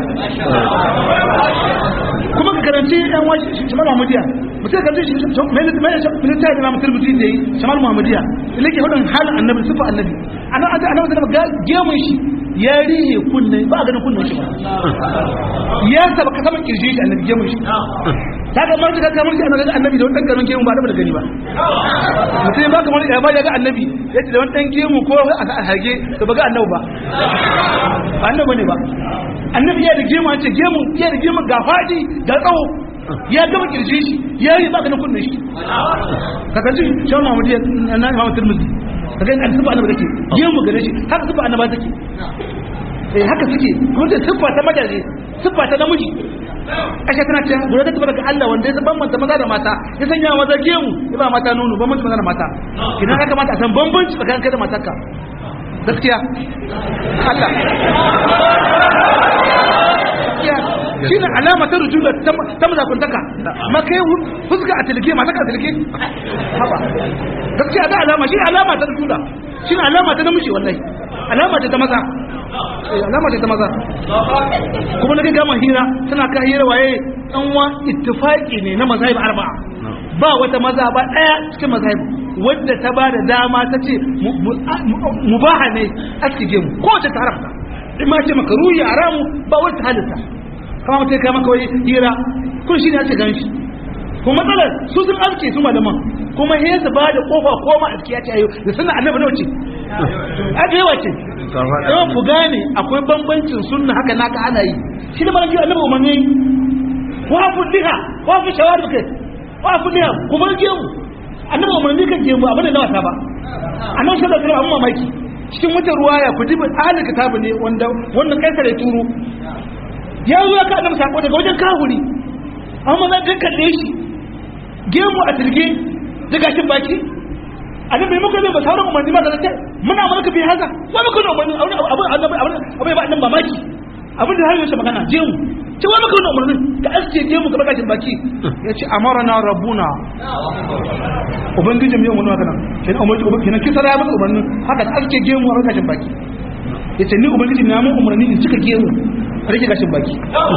Speaker 2: kuma ka karanci yan wani shamar muhammadiya mutum ka karanci military da mutum mutum da yi shamar muhammadiya ila ke hudun halin annabi sufa annabi annabi annabi da gemun shi ya rihe kunne ba a ganin kunnen shi ba ya saba ka saman kirji shi annabi gemun shi ta ga marji ka kamar shi annabi annabi da wani dan karamin gemu ba da gani ba mutum ba kamar ya ba ya ga annabi ya ce da wani dan gemu ko a hage to ba ga annabi ba annabi ne ba annabi ya da gemu an ce gemu ya da gemu ga fadi ga tsawo ya gama kirje shi ya yi ba ganin kunnen shi ka kanci shi Muhammad ya na Imam Tirmidhi ka ga an tuba annabi take gemu gare shi haka tuba annaba take eh haka suke kuma da siffa ta majaje siffa ta namiji ashe tana cewa gure ta tabbata ga Allah wanda ya bambanta maza da mata ya sanya maza gemu ya ba mata nono bambanci maza da mata idan ya kamata a san bambanci tsakanin kai da matarka gaskiya Allah shi ne alama ta rujula ta mazakuntaka ma kai fuska a tilke mata ka tilke haba gaskiya da alama shi alama ta rujula shi ne alama ta namiji wallahi alama ta maza alama ta maza kuma na gama hira tana ka hira waye an wa ittifaqi ne na mazahib arba'a ba wata maza ba daya cikin mazahib wadda ta ba da dama ta ce mubaha ne a cikin mu ko ta haramta in ma ce maka ruhi haramu ba wata halitta kama mutum kai maka wani hira kun shi ne ake gan shi kuma matsalar su sun aske su malaman kuma he su ba da kofa koma a cikin ayo da suna annabi nawa ce a da yawa ce yawan ku gane akwai bambancin sunna haka naka ana yi shi da mara annabi umarni wa ku diha wa ku shawar kai wa ku diha ku bar gemu annabi umarni kan gemu abin da na wasa ba annabi sallallahu alaihi wasallam mamaki cikin wata ruwaya ku dibi ahli kitabu ne wanda wannan kaisar ya turo ya zo ka annabi sako daga wajen kahuri amma na kan kalle shi gemu a tilge da gashin baki annabi bai muka zai ba sauran umarni ba da ta muna mulka bi haka wa muka da umarni abin abin abin abin ba annabi mamaki abin da har yaushe magana gemu ce wa muka da umarni da aske gemu ka gashin baki ya ce amarana rabbuna ubangijin yau mun magana kenan umarni kenan kisa ya maka umarni haka da aske gemu a gashin baki ya ce ni ubangijin na mun umarni in cika gemu rage gashin baki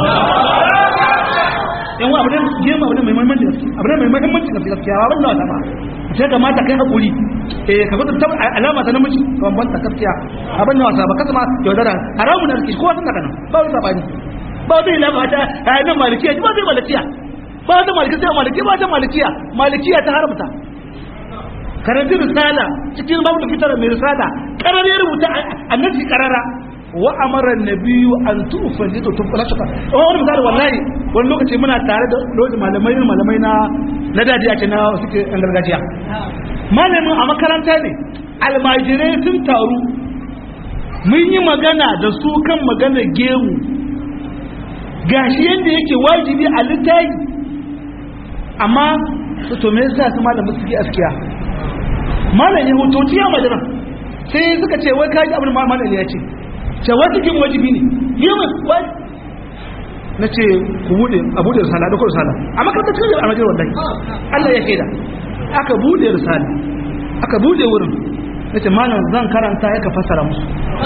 Speaker 2: yan wa abin gema abin mai mahimmanci gaske abin mai mahimmanci gaske gaskiya ba wannan wata ba sai kamata kai hakuri eh ka gudu tab alama ta namiji ban ban ta gaskiya abin nan wasa ba kasa ma yaudara haramun da rikici kowa sun daga nan ba wani sabani ba wani ilama ta ayyana malikiya ba zai malikiya ba wani malikiya sai malikiya ba ta malikiya malikiya ta haramta karanti risala cikin babu da fitar mai risala karar ya rubuta annabi karara wa amara nabiyu an tufa ne to tufa lashaka wani misali wallahi wani lokaci muna tare da lokacin malamai malamai na na daji a na suke yan gargajiya malamin a makaranta ne almajirai sun taru mun yi magana da su kan magana gemu gashi yadda yake wajibi a littafi amma su to me yasa su malamin suke askiya malam ya hutoci ya majina sai suka ce wai kaji abin malam ya ce ce wajibin wajibi ne yi mai wani na ce ku bude a bude risala da kuma risala a makarantar cikin almajir wallahi Allah ya shaida aka bude risala aka bude wurin na ce malam zan karanta ya ka fassara musu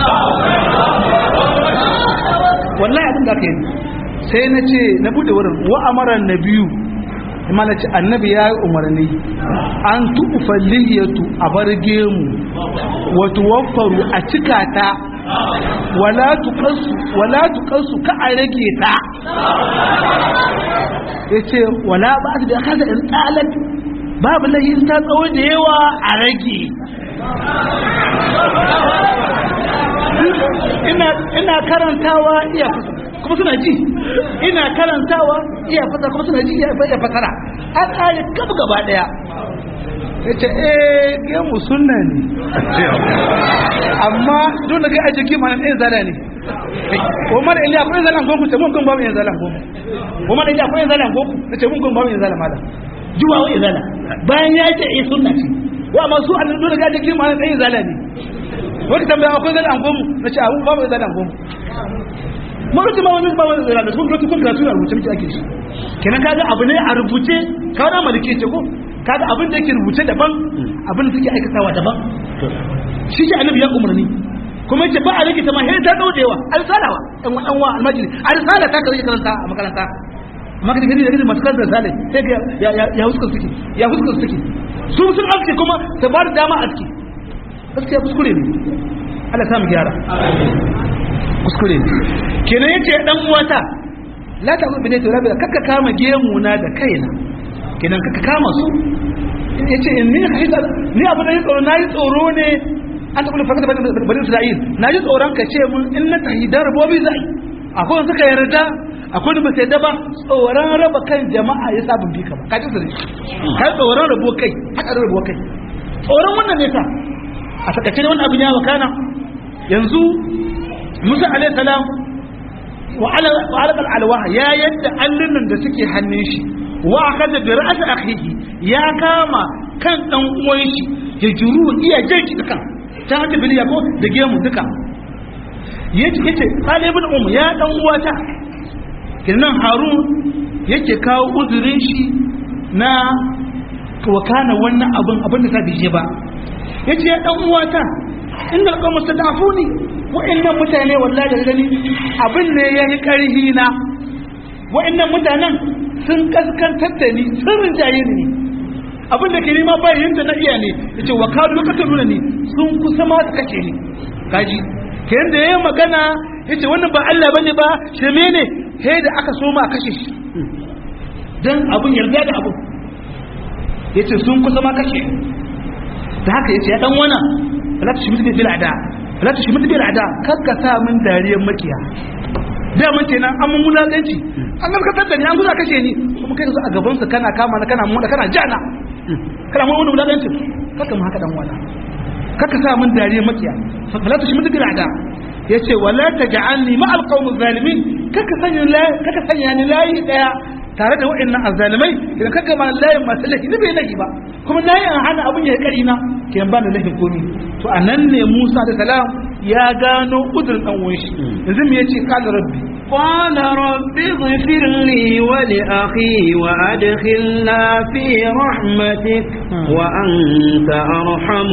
Speaker 2: wallahi abin da aka yi sai na ce na bude wurin wa amara na biyu imana ce annabi ya yi umarni an tuɓufa liyatu a bar gemu wato wafaru a cika ta wala tukansu wala tukansu ka a rage ta ya ce wala ba su da kasa in tsalat babu lahin ta tsawo da yawa a rage ina karantawa iya kuma suna ji ina karantawa iya fasa kuma suna ji iya fasara an ƙari gab gaba ɗaya ya ce eh gemu sunna ne amma dole ga aji kima na ɗaya zala ne ko mara iliya akwai zalan goku ce mun gun babu yin zalan goku ko mara iliya akwai zalan goku na ce mun gun babu yin zalan mala juwa wa izala bayan ya ce eh sunna ce wa amma su annan dole ga aji kima na ɗaya zala ne wata tambaya akwai zalan gomu na ce abu babu zalan gomu mun rubuta ma wani ba wani da kun rubuta kun karatu a rubuce muke ake shi kenan kaga abu ne a rubuce ka na malike ce ko kaga abin da yake rubuce daban abin da suke aikatawa daban shi ke annabi ya umarni kuma yace ba a rike ta ma sai ta daudewa alsalawa ɗan ɗan wa almajiri alsala ta kaje karanta a makaranta amma kaje gani da gani masu karanta sale sai ga ya ya huskar suke ya huskar suke su sun aske kuma ta ba da dama aske gaskiya kuskure ne Allah ta mu gyara kuskure ne kenan yace dan uwata la ta bi ne to rabi kakka kama gemu na da kaina kenan kakka kama su yace in ni haida ni abu da yi tsoro nayi tsoro ne an tabbata fakata bani Isra'il naji tsoron ka ce mun in na tahidar bobi zai akwai wanda suka yarda akwai wanda ba sai da ba tsoron raba kan jama'a ya sabon bi ka ba ka ji su ne kai tsoron rabo kai haka rabo kai tsoron wannan ne ta a takaice ne wannan abin ya wakana yanzu Musa alaihi salam wa ala wa ala alwaha ya yadda allunan da suke hannun shi wa akada bi ra's akhihi ya kama kan dan uwan shi ya juru iya jirki dukan ta haka biliya ko da gemu duka yace yace talibul um ya dan uwata kinan harun yake kawo uzurin shi na wakana wannan abin abin da ta bije ba yace ya dan uwata inda alqawm stadafuni wa'annan mutane wallahi da gani abin ne yayi karhi na wa'annan mutanen sun kaskantar da ni sun rinjaye ni abin da ke nema bayan da na iya ne yace wa kadu lokacin nuna ni sun kusa ma su kace ni kaji ke yanda yayi magana yace wannan ba Allah bane ba shirme ne he da aka so ma kashe shi dan abun yarda da abun yace sun kusa ma kashe da haka yace ya dan wana la tushmitu bil ada la tushmitu bil ada kakka sa min dariyar makiya da mun kenan an mun mulakanci an garkatar da ni an guza kashe ni kuma kai a gaban sa kana kama na kana mona kana jana kana mun mulakanci kakka mu haka dan wana kakka sa min dariyar makiya la tushmitu bil ada yace wala taj'alni ma alqawm zalimin kaka sanya la kaka sanya ni layi daya tare da wa'annan azzalimai idan kaga ma layin masu lahi ne bai lahi ba kuma nayi an hana abun ya kari na ke ba da lahin komi to anan ne Musa da salam ya gano udurin dan uwan shi yanzu me yace qala rabbi
Speaker 1: قال رب اغفر لي ولأخي وأدخلنا في رحمتك وأنت أرحم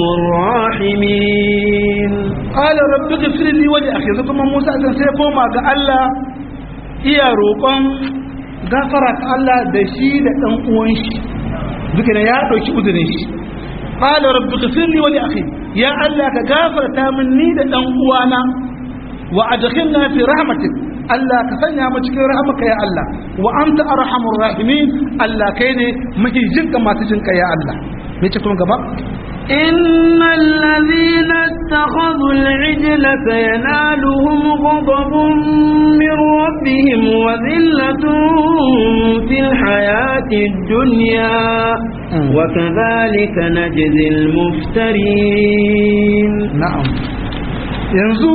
Speaker 1: الراحمين
Speaker 2: qala rabbi ighfir li wa li akhi yanzu kuma Musa sai sai koma ga Allah iya roƙon gafara ta Allah da shi da dan uwan shi duka ya dauki udurin shi qala rabbi ighfir li wa li akhi ya Allah ka gafarta min ni da dan uwana wa adkhilna fi rahmatik Allah ka sanya mu cikin rahmaka ya Allah wa anta arhamur rahimin Allah kai ne mafi jinka masu jinka ya Allah me ce kuma gaba
Speaker 1: إن الذين اتخذوا العجل سينالهم غضب من ربهم وذلة في الحياة الدنيا وكذلك نجزي المفترين
Speaker 2: na'am yanzu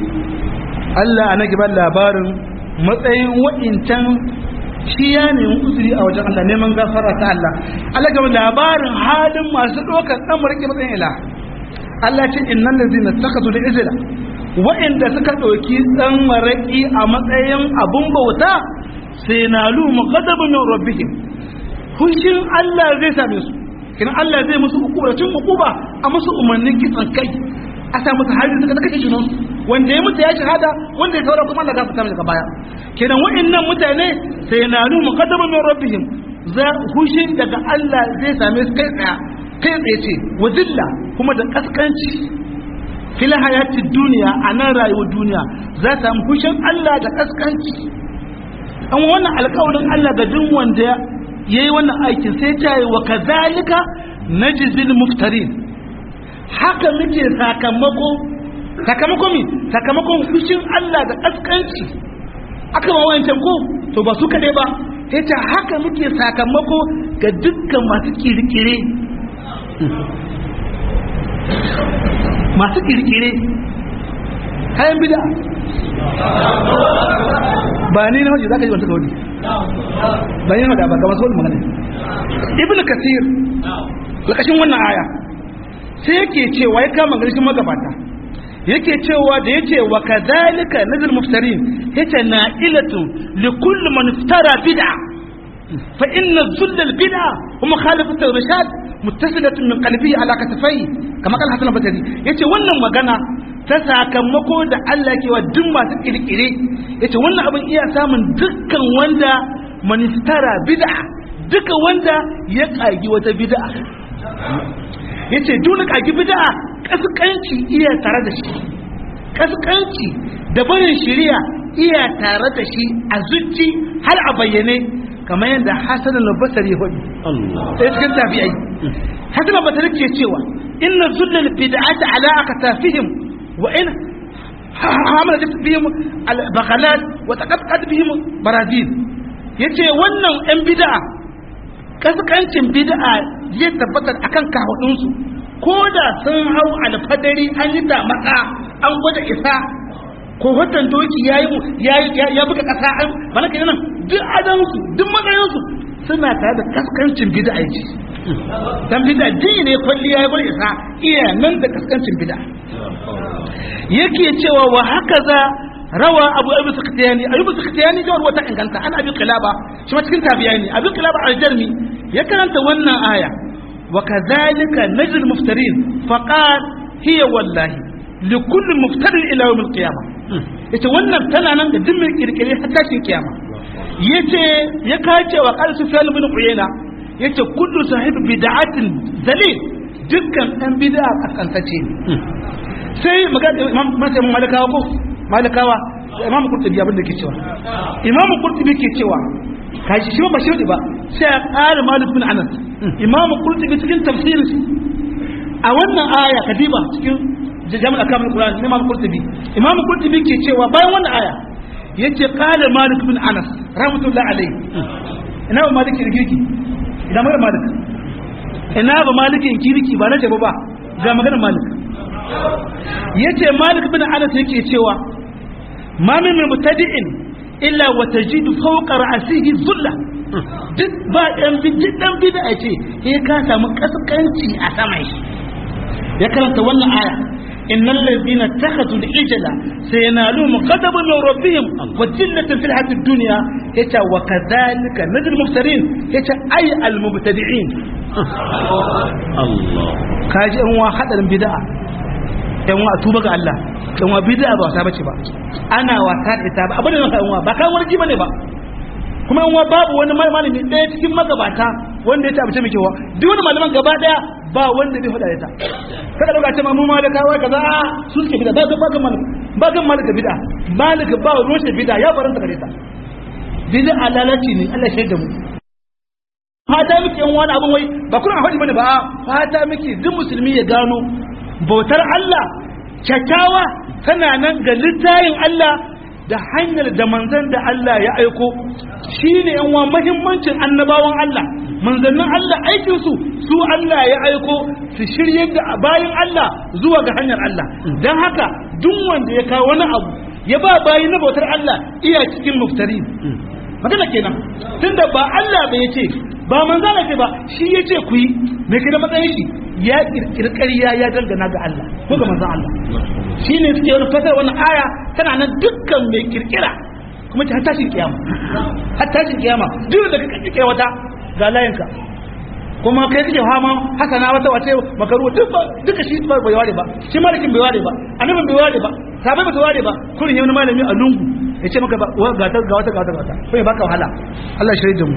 Speaker 2: Allah ana giban labarin matsayin wa'incan shi ya nemi uzuri a wajen Allah neman gafara ta Allah Allah gaba labarin halin masu ɗaukar ɗan marike matsayin ila Allah ce innan da zina saka su da izina wa'inda suka ɗauki ɗan maraƙi a matsayin abun bauta sai na lu muqaddabu min rabbihim fushin Allah zai same su kina Allah zai musu hukuma tun hukuma a musu umarnin kitsan kai a sa musu hari suka kashe junan wanda ya mutu ya shahada wanda ya saura kuma Allah za su kama daga baya kenan wa'annan mutane sai na nu muqaddamu min rabbihim za hushin daga Allah zai same su kai tsaya kai tsaye ce wa zilla kuma da kaskanci fil hayatid duniya a nan rayuwar duniya za ta samu hushin Allah da kaskanci an wannan alƙawarin Allah ga duk wanda yayi wannan aikin sai ta yi wa kazalika najzil muftarin haka muke sakamako sakamako mi sakamakon fushin Allah da kaskanci aka ma wancan ko to ba su kaɗai ba yace haka muke sakamako ga dukkan masu kirkire masu kirkire kayan bida ba ni na waje za ka ji wata kawai ba ni na waje ba ga masu wani magana ibn kasir lakashin wannan aya sai yake cewa ya kama garishin magabata yake cewa da yace wa kadhalika nazil muftarin yace na'ilatun li kulli man iftara bid'a fa inna zull al bid'a wa mukhalafatu al rashad muttasilatun min qalbihi ala katafai kama kan hasan batari yace wannan magana ta sakamako da Allah ke wa duk masu kirkire yace wannan abin iya samun dukkan wanda manistara bid'a duka wanda ya kagi wata bid'a yace dole kagi bid'a kaskanci iya tare da shi kaskanci da barin shari'a iya tare da shi a zuci har a bayyane kamar yadda Hassan al-Basri ya faɗi sai cikin tabi'ai Hassan al-Basri ke cewa inna zullal bid'ati ala akatafihim wa in hamala bihim al-bakhalat wa taqaqqad bihim barazil yace wannan yan bid'a kaskancin bid'a ya tabbatar akan kahudinsu ko da sun hau alfadari an yi damaka an gwada isa ko watan doki ya ya buga kasa an mana ke nan duk adansu duk matsayinsu suna tare da kaskancin bid'a ce dan bid'a din ne kwalliya ya gwada isa iya nan da kaskancin bid'a yake cewa wa haka za rawa abu abu sakhtiyani abu sakhtiyani jawar wata inganta an abi qilaba shi ma cikin tabiyani abi qilaba al-jarmi ya karanta wannan aya wa kadhalika najl muftarin faqal hiya wallahi li kulli muftarin ila yawm al-qiyamah yace wannan tana nan da duk mai kirkire har tashin kiyama yace ya kace wa qal sufyan ibn uyayna yace kullu sahib bid'atin dalil dukkan dan bid'a kakantace ne sai magana imam malakawa ko malakawa imam qurtubi abin da ke cewa imam qurtubi ke cewa kashi shi ba shi ba sai ya ƙara malik bin anas imam qurtubi cikin tafsirin a wannan aya kadiba cikin jami'ar kamar qur'ani ne imam qurtubi imam qurtubi ke cewa bayan wannan aya yace qala malik bin anas rahmatullahi alayhi ina ba malik kirki ina magana malik ina ba malikin kirki ba na jaba ba ga magana malik yace malik bin anas yake cewa ma min mubtadi'in illa wa tajidu fawqa ra'sihi dhulla duk ba dan bid'a dan bid'a ce eh ka samu kaskanci a saman shi ya karanta wannan aya innal ladina takhadhu al-ijla sayanaluhum ghadabun min rabbihim wa jillatan fil hayatid dunya yace wa kadhalika nadul muftarin yace ay al mubtadi'in Allah kaji an wa hadarin bid'a yan wa tuba ga Allah yan wa bid'a ba wasa bace ba ana wasa da ita ba abin da yan wa ba kan warji bane ba kuma yan wa babu wani malami ɗaya cikin magabata wanda ya tabbace miki wa duk wani malaman gaba daya ba wanda bai faɗa ita kada dauka ce mu malaka wai kaza su suke bid'a ba ba kan malaka ba kan malaka bid'a malaka ba roshe bid'a ya faranta gare ta bid'a lalaci ne Allah shaida mu fata miki yan wani abin wai ba kuna faɗi bane ba fata miki duk musulmi ya gano bautar Allah kyakkyawa tana nan ga littayin Allah da hanyar da manzan da Allah ya aiko shi ne yanwa mahimmancin annabawan Allah manzannin Allah aikinsu su Allah ya aiko su shirye da bayan Allah zuwa ga hanyar Allah don haka duk wanda ya kawo wani abu ya ba bayi na bautar Allah iya cikin muftari magana kenan tunda ba Allah bai ce ba manzana ce ba shi ya ce ku yi mai kai da matsayin shi ya kirkiri ƙarya ya dangana ga Allah ko ga manzan Allah shi ne suke wani fasar wani aya tana nan dukkan mai kirkira kuma ta tashin kiyama har tashin kiyama duk da ka kirkira wata ga layinka kuma kai kake fama hasana wata wace makaru duk duka shi ba bai ware ba shi malikin bai ware ba annabin bai ware ba sabai ba ware ba kurin wani malami a lungu ya ce maka ga wata ga wata ga wata ko ya baka wahala Allah shirye da mu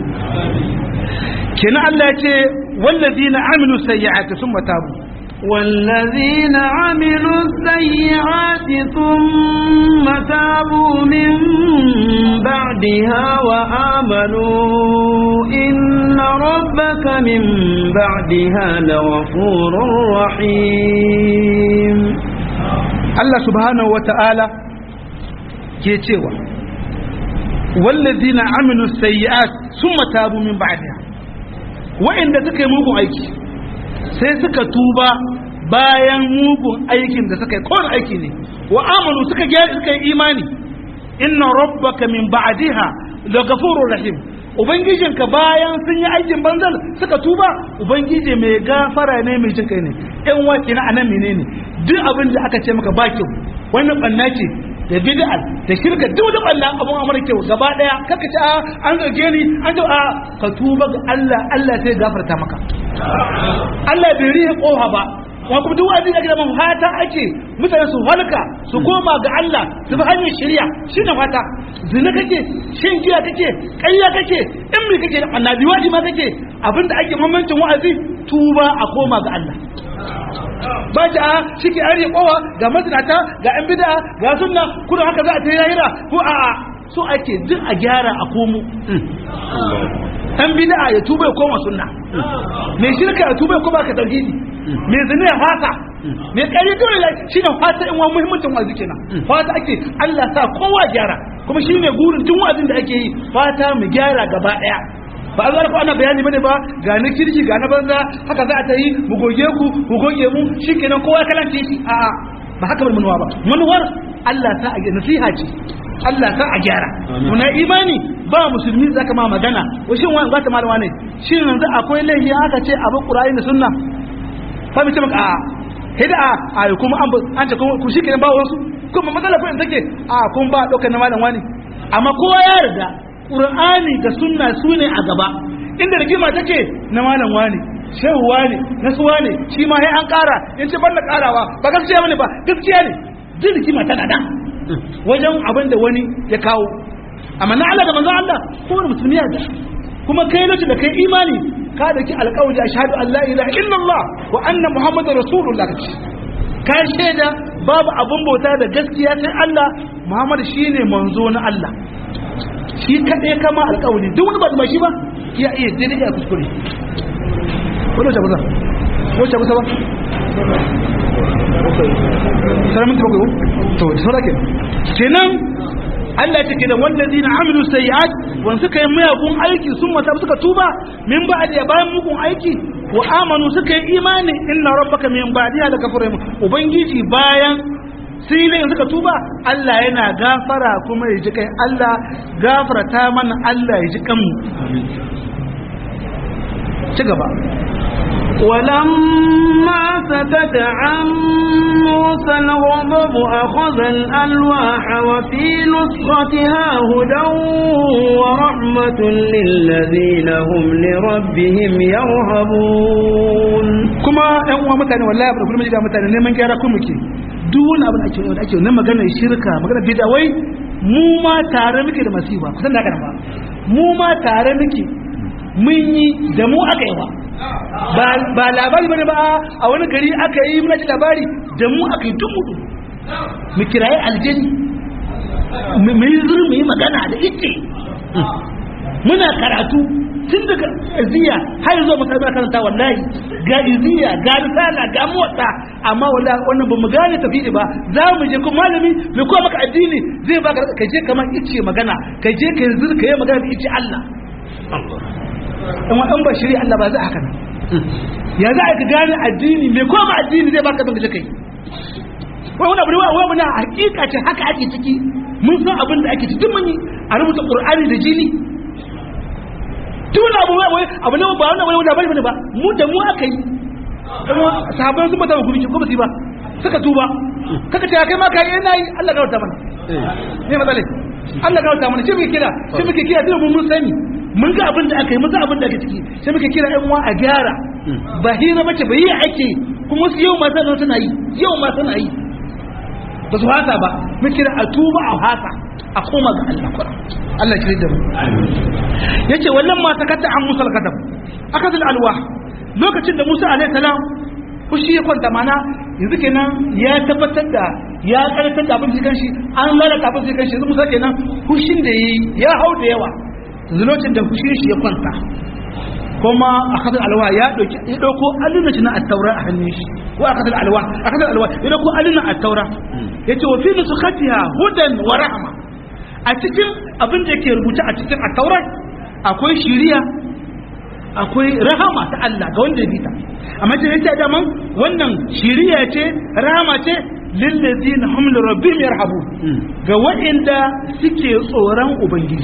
Speaker 2: kenan Allah ya ce wallazina amilu sayyi'ati thumma tabu
Speaker 1: والذين عملوا السيئات ثم تابوا من بعدها وآمنوا إن ربك من بعدها لغفور رحيم
Speaker 2: Allah subhanahu wa ta'ala ke cewa wallazina amilu sayyi'at thumma tabu min ba'daha wa'inda suka yi mugun aiki sai suka tuba bayan mugun aikin da suka yi kowane aiki ne wa amanu suka gyara suka yi imani inna rabbaka min ba'daha la ghafurur rahim ubangijinka bayan sun yi aikin banzal suka tuba ubangiji mai gafara ne mai jin kai ne yan waki na anan menene duk abin da aka ce maka ba kyau wannan banna ce da bid'a da shirka duk da banna abun amara kyau gaba daya kaka ce a an zarge ni an ce a ka tuba ga Allah Allah sai gafarta maka Allah bai rihe koha ba wa kuma duk wani da man fata ake mutane su halka su koma ga Allah su bi hanyar shari'a shine fata zina kake shin giya kake ƙarya kake in me kake annabi waji ma kake abinda ake mamancin wa'azi tuba a koma ga Allah ba ta a shike an kowa ga mazinata ga yan bid'a ga sunna kuma haka za a tayi lahira ko a a so ake duk a gyara a komo dan bid'a ya tuba ya koma sunna mai shirka ya tuba ya koma ka tauhidi mai zina ya fata mai kare dole ya shi ne fata in wa muhimmancin wazi kenan fata ake Allah sa kowa gyara kuma shi ne gurin tun wazin da ake yi fata mu gyara gaba daya ba a zara ko ana bayani bane ba ga na kirki ga na banza haka za a ta yi mu goge ku mu goge mu shikenan kowa ya kalance shi a'a ba haka bane manuwa ba manuwar Allah ta a nasiha ce Allah ta a gyara muna imani ba musulmi zaka ma magana shin wani zata malama ne shin yanzu akwai laifi aka ce abu Qur'ani da sunna fa mu ce maka a hida a kuma an an ce ku shikenan ba wasu kuma matsala ko in take a kun ba dokar na malam wani amma kowa ya yarda Qur'ani da sunna sune a gaba inda rigima take na malam wani shehu wani na su wani shi ma sai an kara in ce banda karawa ba gaskiya bane ba gaskiya ne duk rigima tana da wajen abin da wani ya kawo amma na Allah da manzo Allah kowane musulmi ya da kuma kai lokacin da kai imani ka da ki alƙawari ashhadu an la ilaha illallah wa anna muhammadar rasulullah kace ka shaida babu abin bauta da gaskiya sai Allah muhammad shine manzo na Allah shi kaɗai kama alƙawari duk wani ba da shi ba ya iya daidai ya kuskure wani wace kusa wace kusa ba sarar minti bakwai to da saura ke kenan Allah ya ce da wanda zina amilu sayi'at wanda suka yi mayagun aiki sun mata suka tuba min ba da bayan mugun aiki wa amanu suka yi imani inna rabbaka min ba'diha la kafurun ubangiji bayan sai suka tuba Allah yana gafara kuma ya ji kai Allah gafarta mana Allah ya ji kanmu ci gaba
Speaker 1: ولما سكت عن موسى الغضب أخذ الألواح وفي نسختها هدى ورحمة للذين هم لربهم يرهبون
Speaker 2: kuma ɗan uwa mutane wallahi abu da kullum ga mutane neman gyara kuma ke duk wani abu da ake da ake na magana shirka magana bid'a wai mu ma tare muke da masifa kusan da haka ba mu ma tare muke mun yi da mu aka yi ba ba labari bane ba a wani gari aka yi muna ji labari da mu aka yi dumu mu kirayi aljani mu yi zuru mu yi magana da ite muna karatu tun daga iziya har zuwa makaranta karanta wallahi ga iziya ga risala ga motsa amma wallahi wannan ba mu gane tafi ba za mu je kuma malami mai kowa maka addini zai baka ka je kamar ice magana ka je ka yi zuru ka yi magana da ice Allah in wa ba shiri Allah ba za a haka ya za a ka gane addini mai koma addini zai baka bin da kai wai wani abu ne wai muna hakika ce haka ake ciki mun san abin da ake ciki mun yi a rubuta qur'ani da jini tun abu wai abu ne ba wannan wani labari bane ba mu da mu aka yi kuma sahabban sun mata hukunci ko ba su ba suka tuba kaka ce kai ma kai ina yi Allah ga wata mana ne matsale Allah ga wata mana shi muke kira shi muke kira dole mun mun sani mun ga abin da aka yi mun ga abin da ake ciki sai muke kira ɗan uwa a gyara ba hira bace ba yi ake kuma su yau ma sanar suna yi yau ma suna yi ba su hasa ba mun kira a tuba a hasa a koma ga Allah kwara Allah kiri da mu yace wallan ma sakatta an musal kadam akadul alwa lokacin da Musa alaihi salam fushi ya kwanta mana yanzu kenan ya tabbatar da ya karatar da abin da shi an lalata abin da shi yanzu Musa kenan fushin da yi ya hau da yawa zulocin da fushin shi ya kwanta kuma a kasar alwa ya dauki ya dauko allunan na at-taura a hannun shi ko a kasar alwa a kasar alwa ya dauko allunan at-taura yace wa fi nusukhatiha hudan wa rahma a cikin abin da yake rubuta a cikin at-taura akwai shiriya akwai rahama ta Allah ga wanda ya bita amma ce yace da man wannan shiriya ce rahama ce lillazina hum li rabbihim yarhabu ga waɗanda suke tsoron ubangiji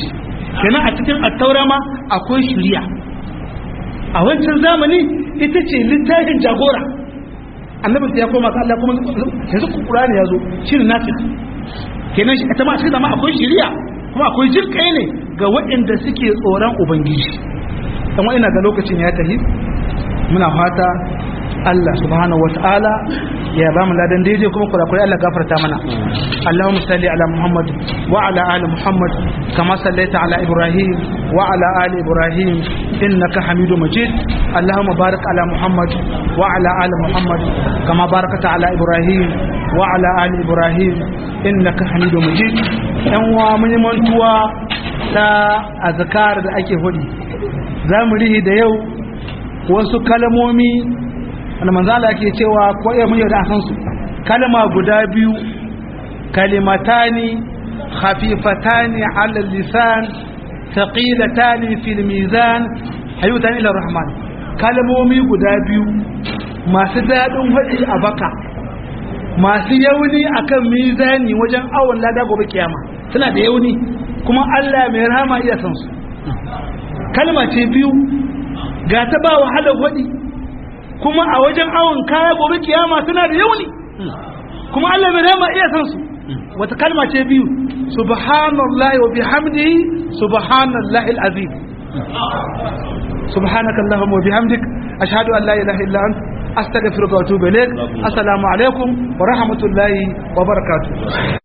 Speaker 2: kenan a cikin attaura ma akwai shari'a a wancan zamani ita ce littafin jagora annabi ya koma ga Allah kuma yanzu Qur'ani ya zo shine nafi kenan shi ita ma shi zama akwai shari'a kuma akwai jirkai ne ga waɗanda suke tsoron ubangiji dan ina ga lokacin ya tafi muna fata Allah subhanahu wataala ya ba mu ladan daidai kuma kurakurai Allah gafarta mana Allahumma salli ala Muhammad wa ala ali Muhammad kama sallaita ala Ibrahim wa ala ali Ibrahim innaka Hamidu Majid Allahumma barik ala Muhammad wa ala ali Muhammad kama barakata ala Ibrahim wa ala ali Ibrahim innaka Hamidu Majid yan wa mun mantuwa ta azkar da ake hudi zamu rihi da yau wasu kalmomi wanda manzala ke cewa ko iya mun da akan su kalma guda biyu kalimatani khafifatani ala lisan thaqilatani fil mizan ayyutan ila rahman kalmomi guda biyu masu dadin hadi a baka masu yauni akan mizani wajen awon lada gobe kiyama suna da yauni kuma Allah mai rahama iya san su kalma ce biyu ga ta ba wahalar hadi kuma a wajen awon kaya gobe kiyama suna da yauni kuma Allah mai rama iya san su wata kalma ce biyu subhanallahi wa bihamdihi subhanallahi alazim subhanaka allahumma wa bihamdik ashhadu an la ilaha illa anta astaghfiruka wa atubu ilaik assalamu alaikum wa rahmatullahi wa barakatuh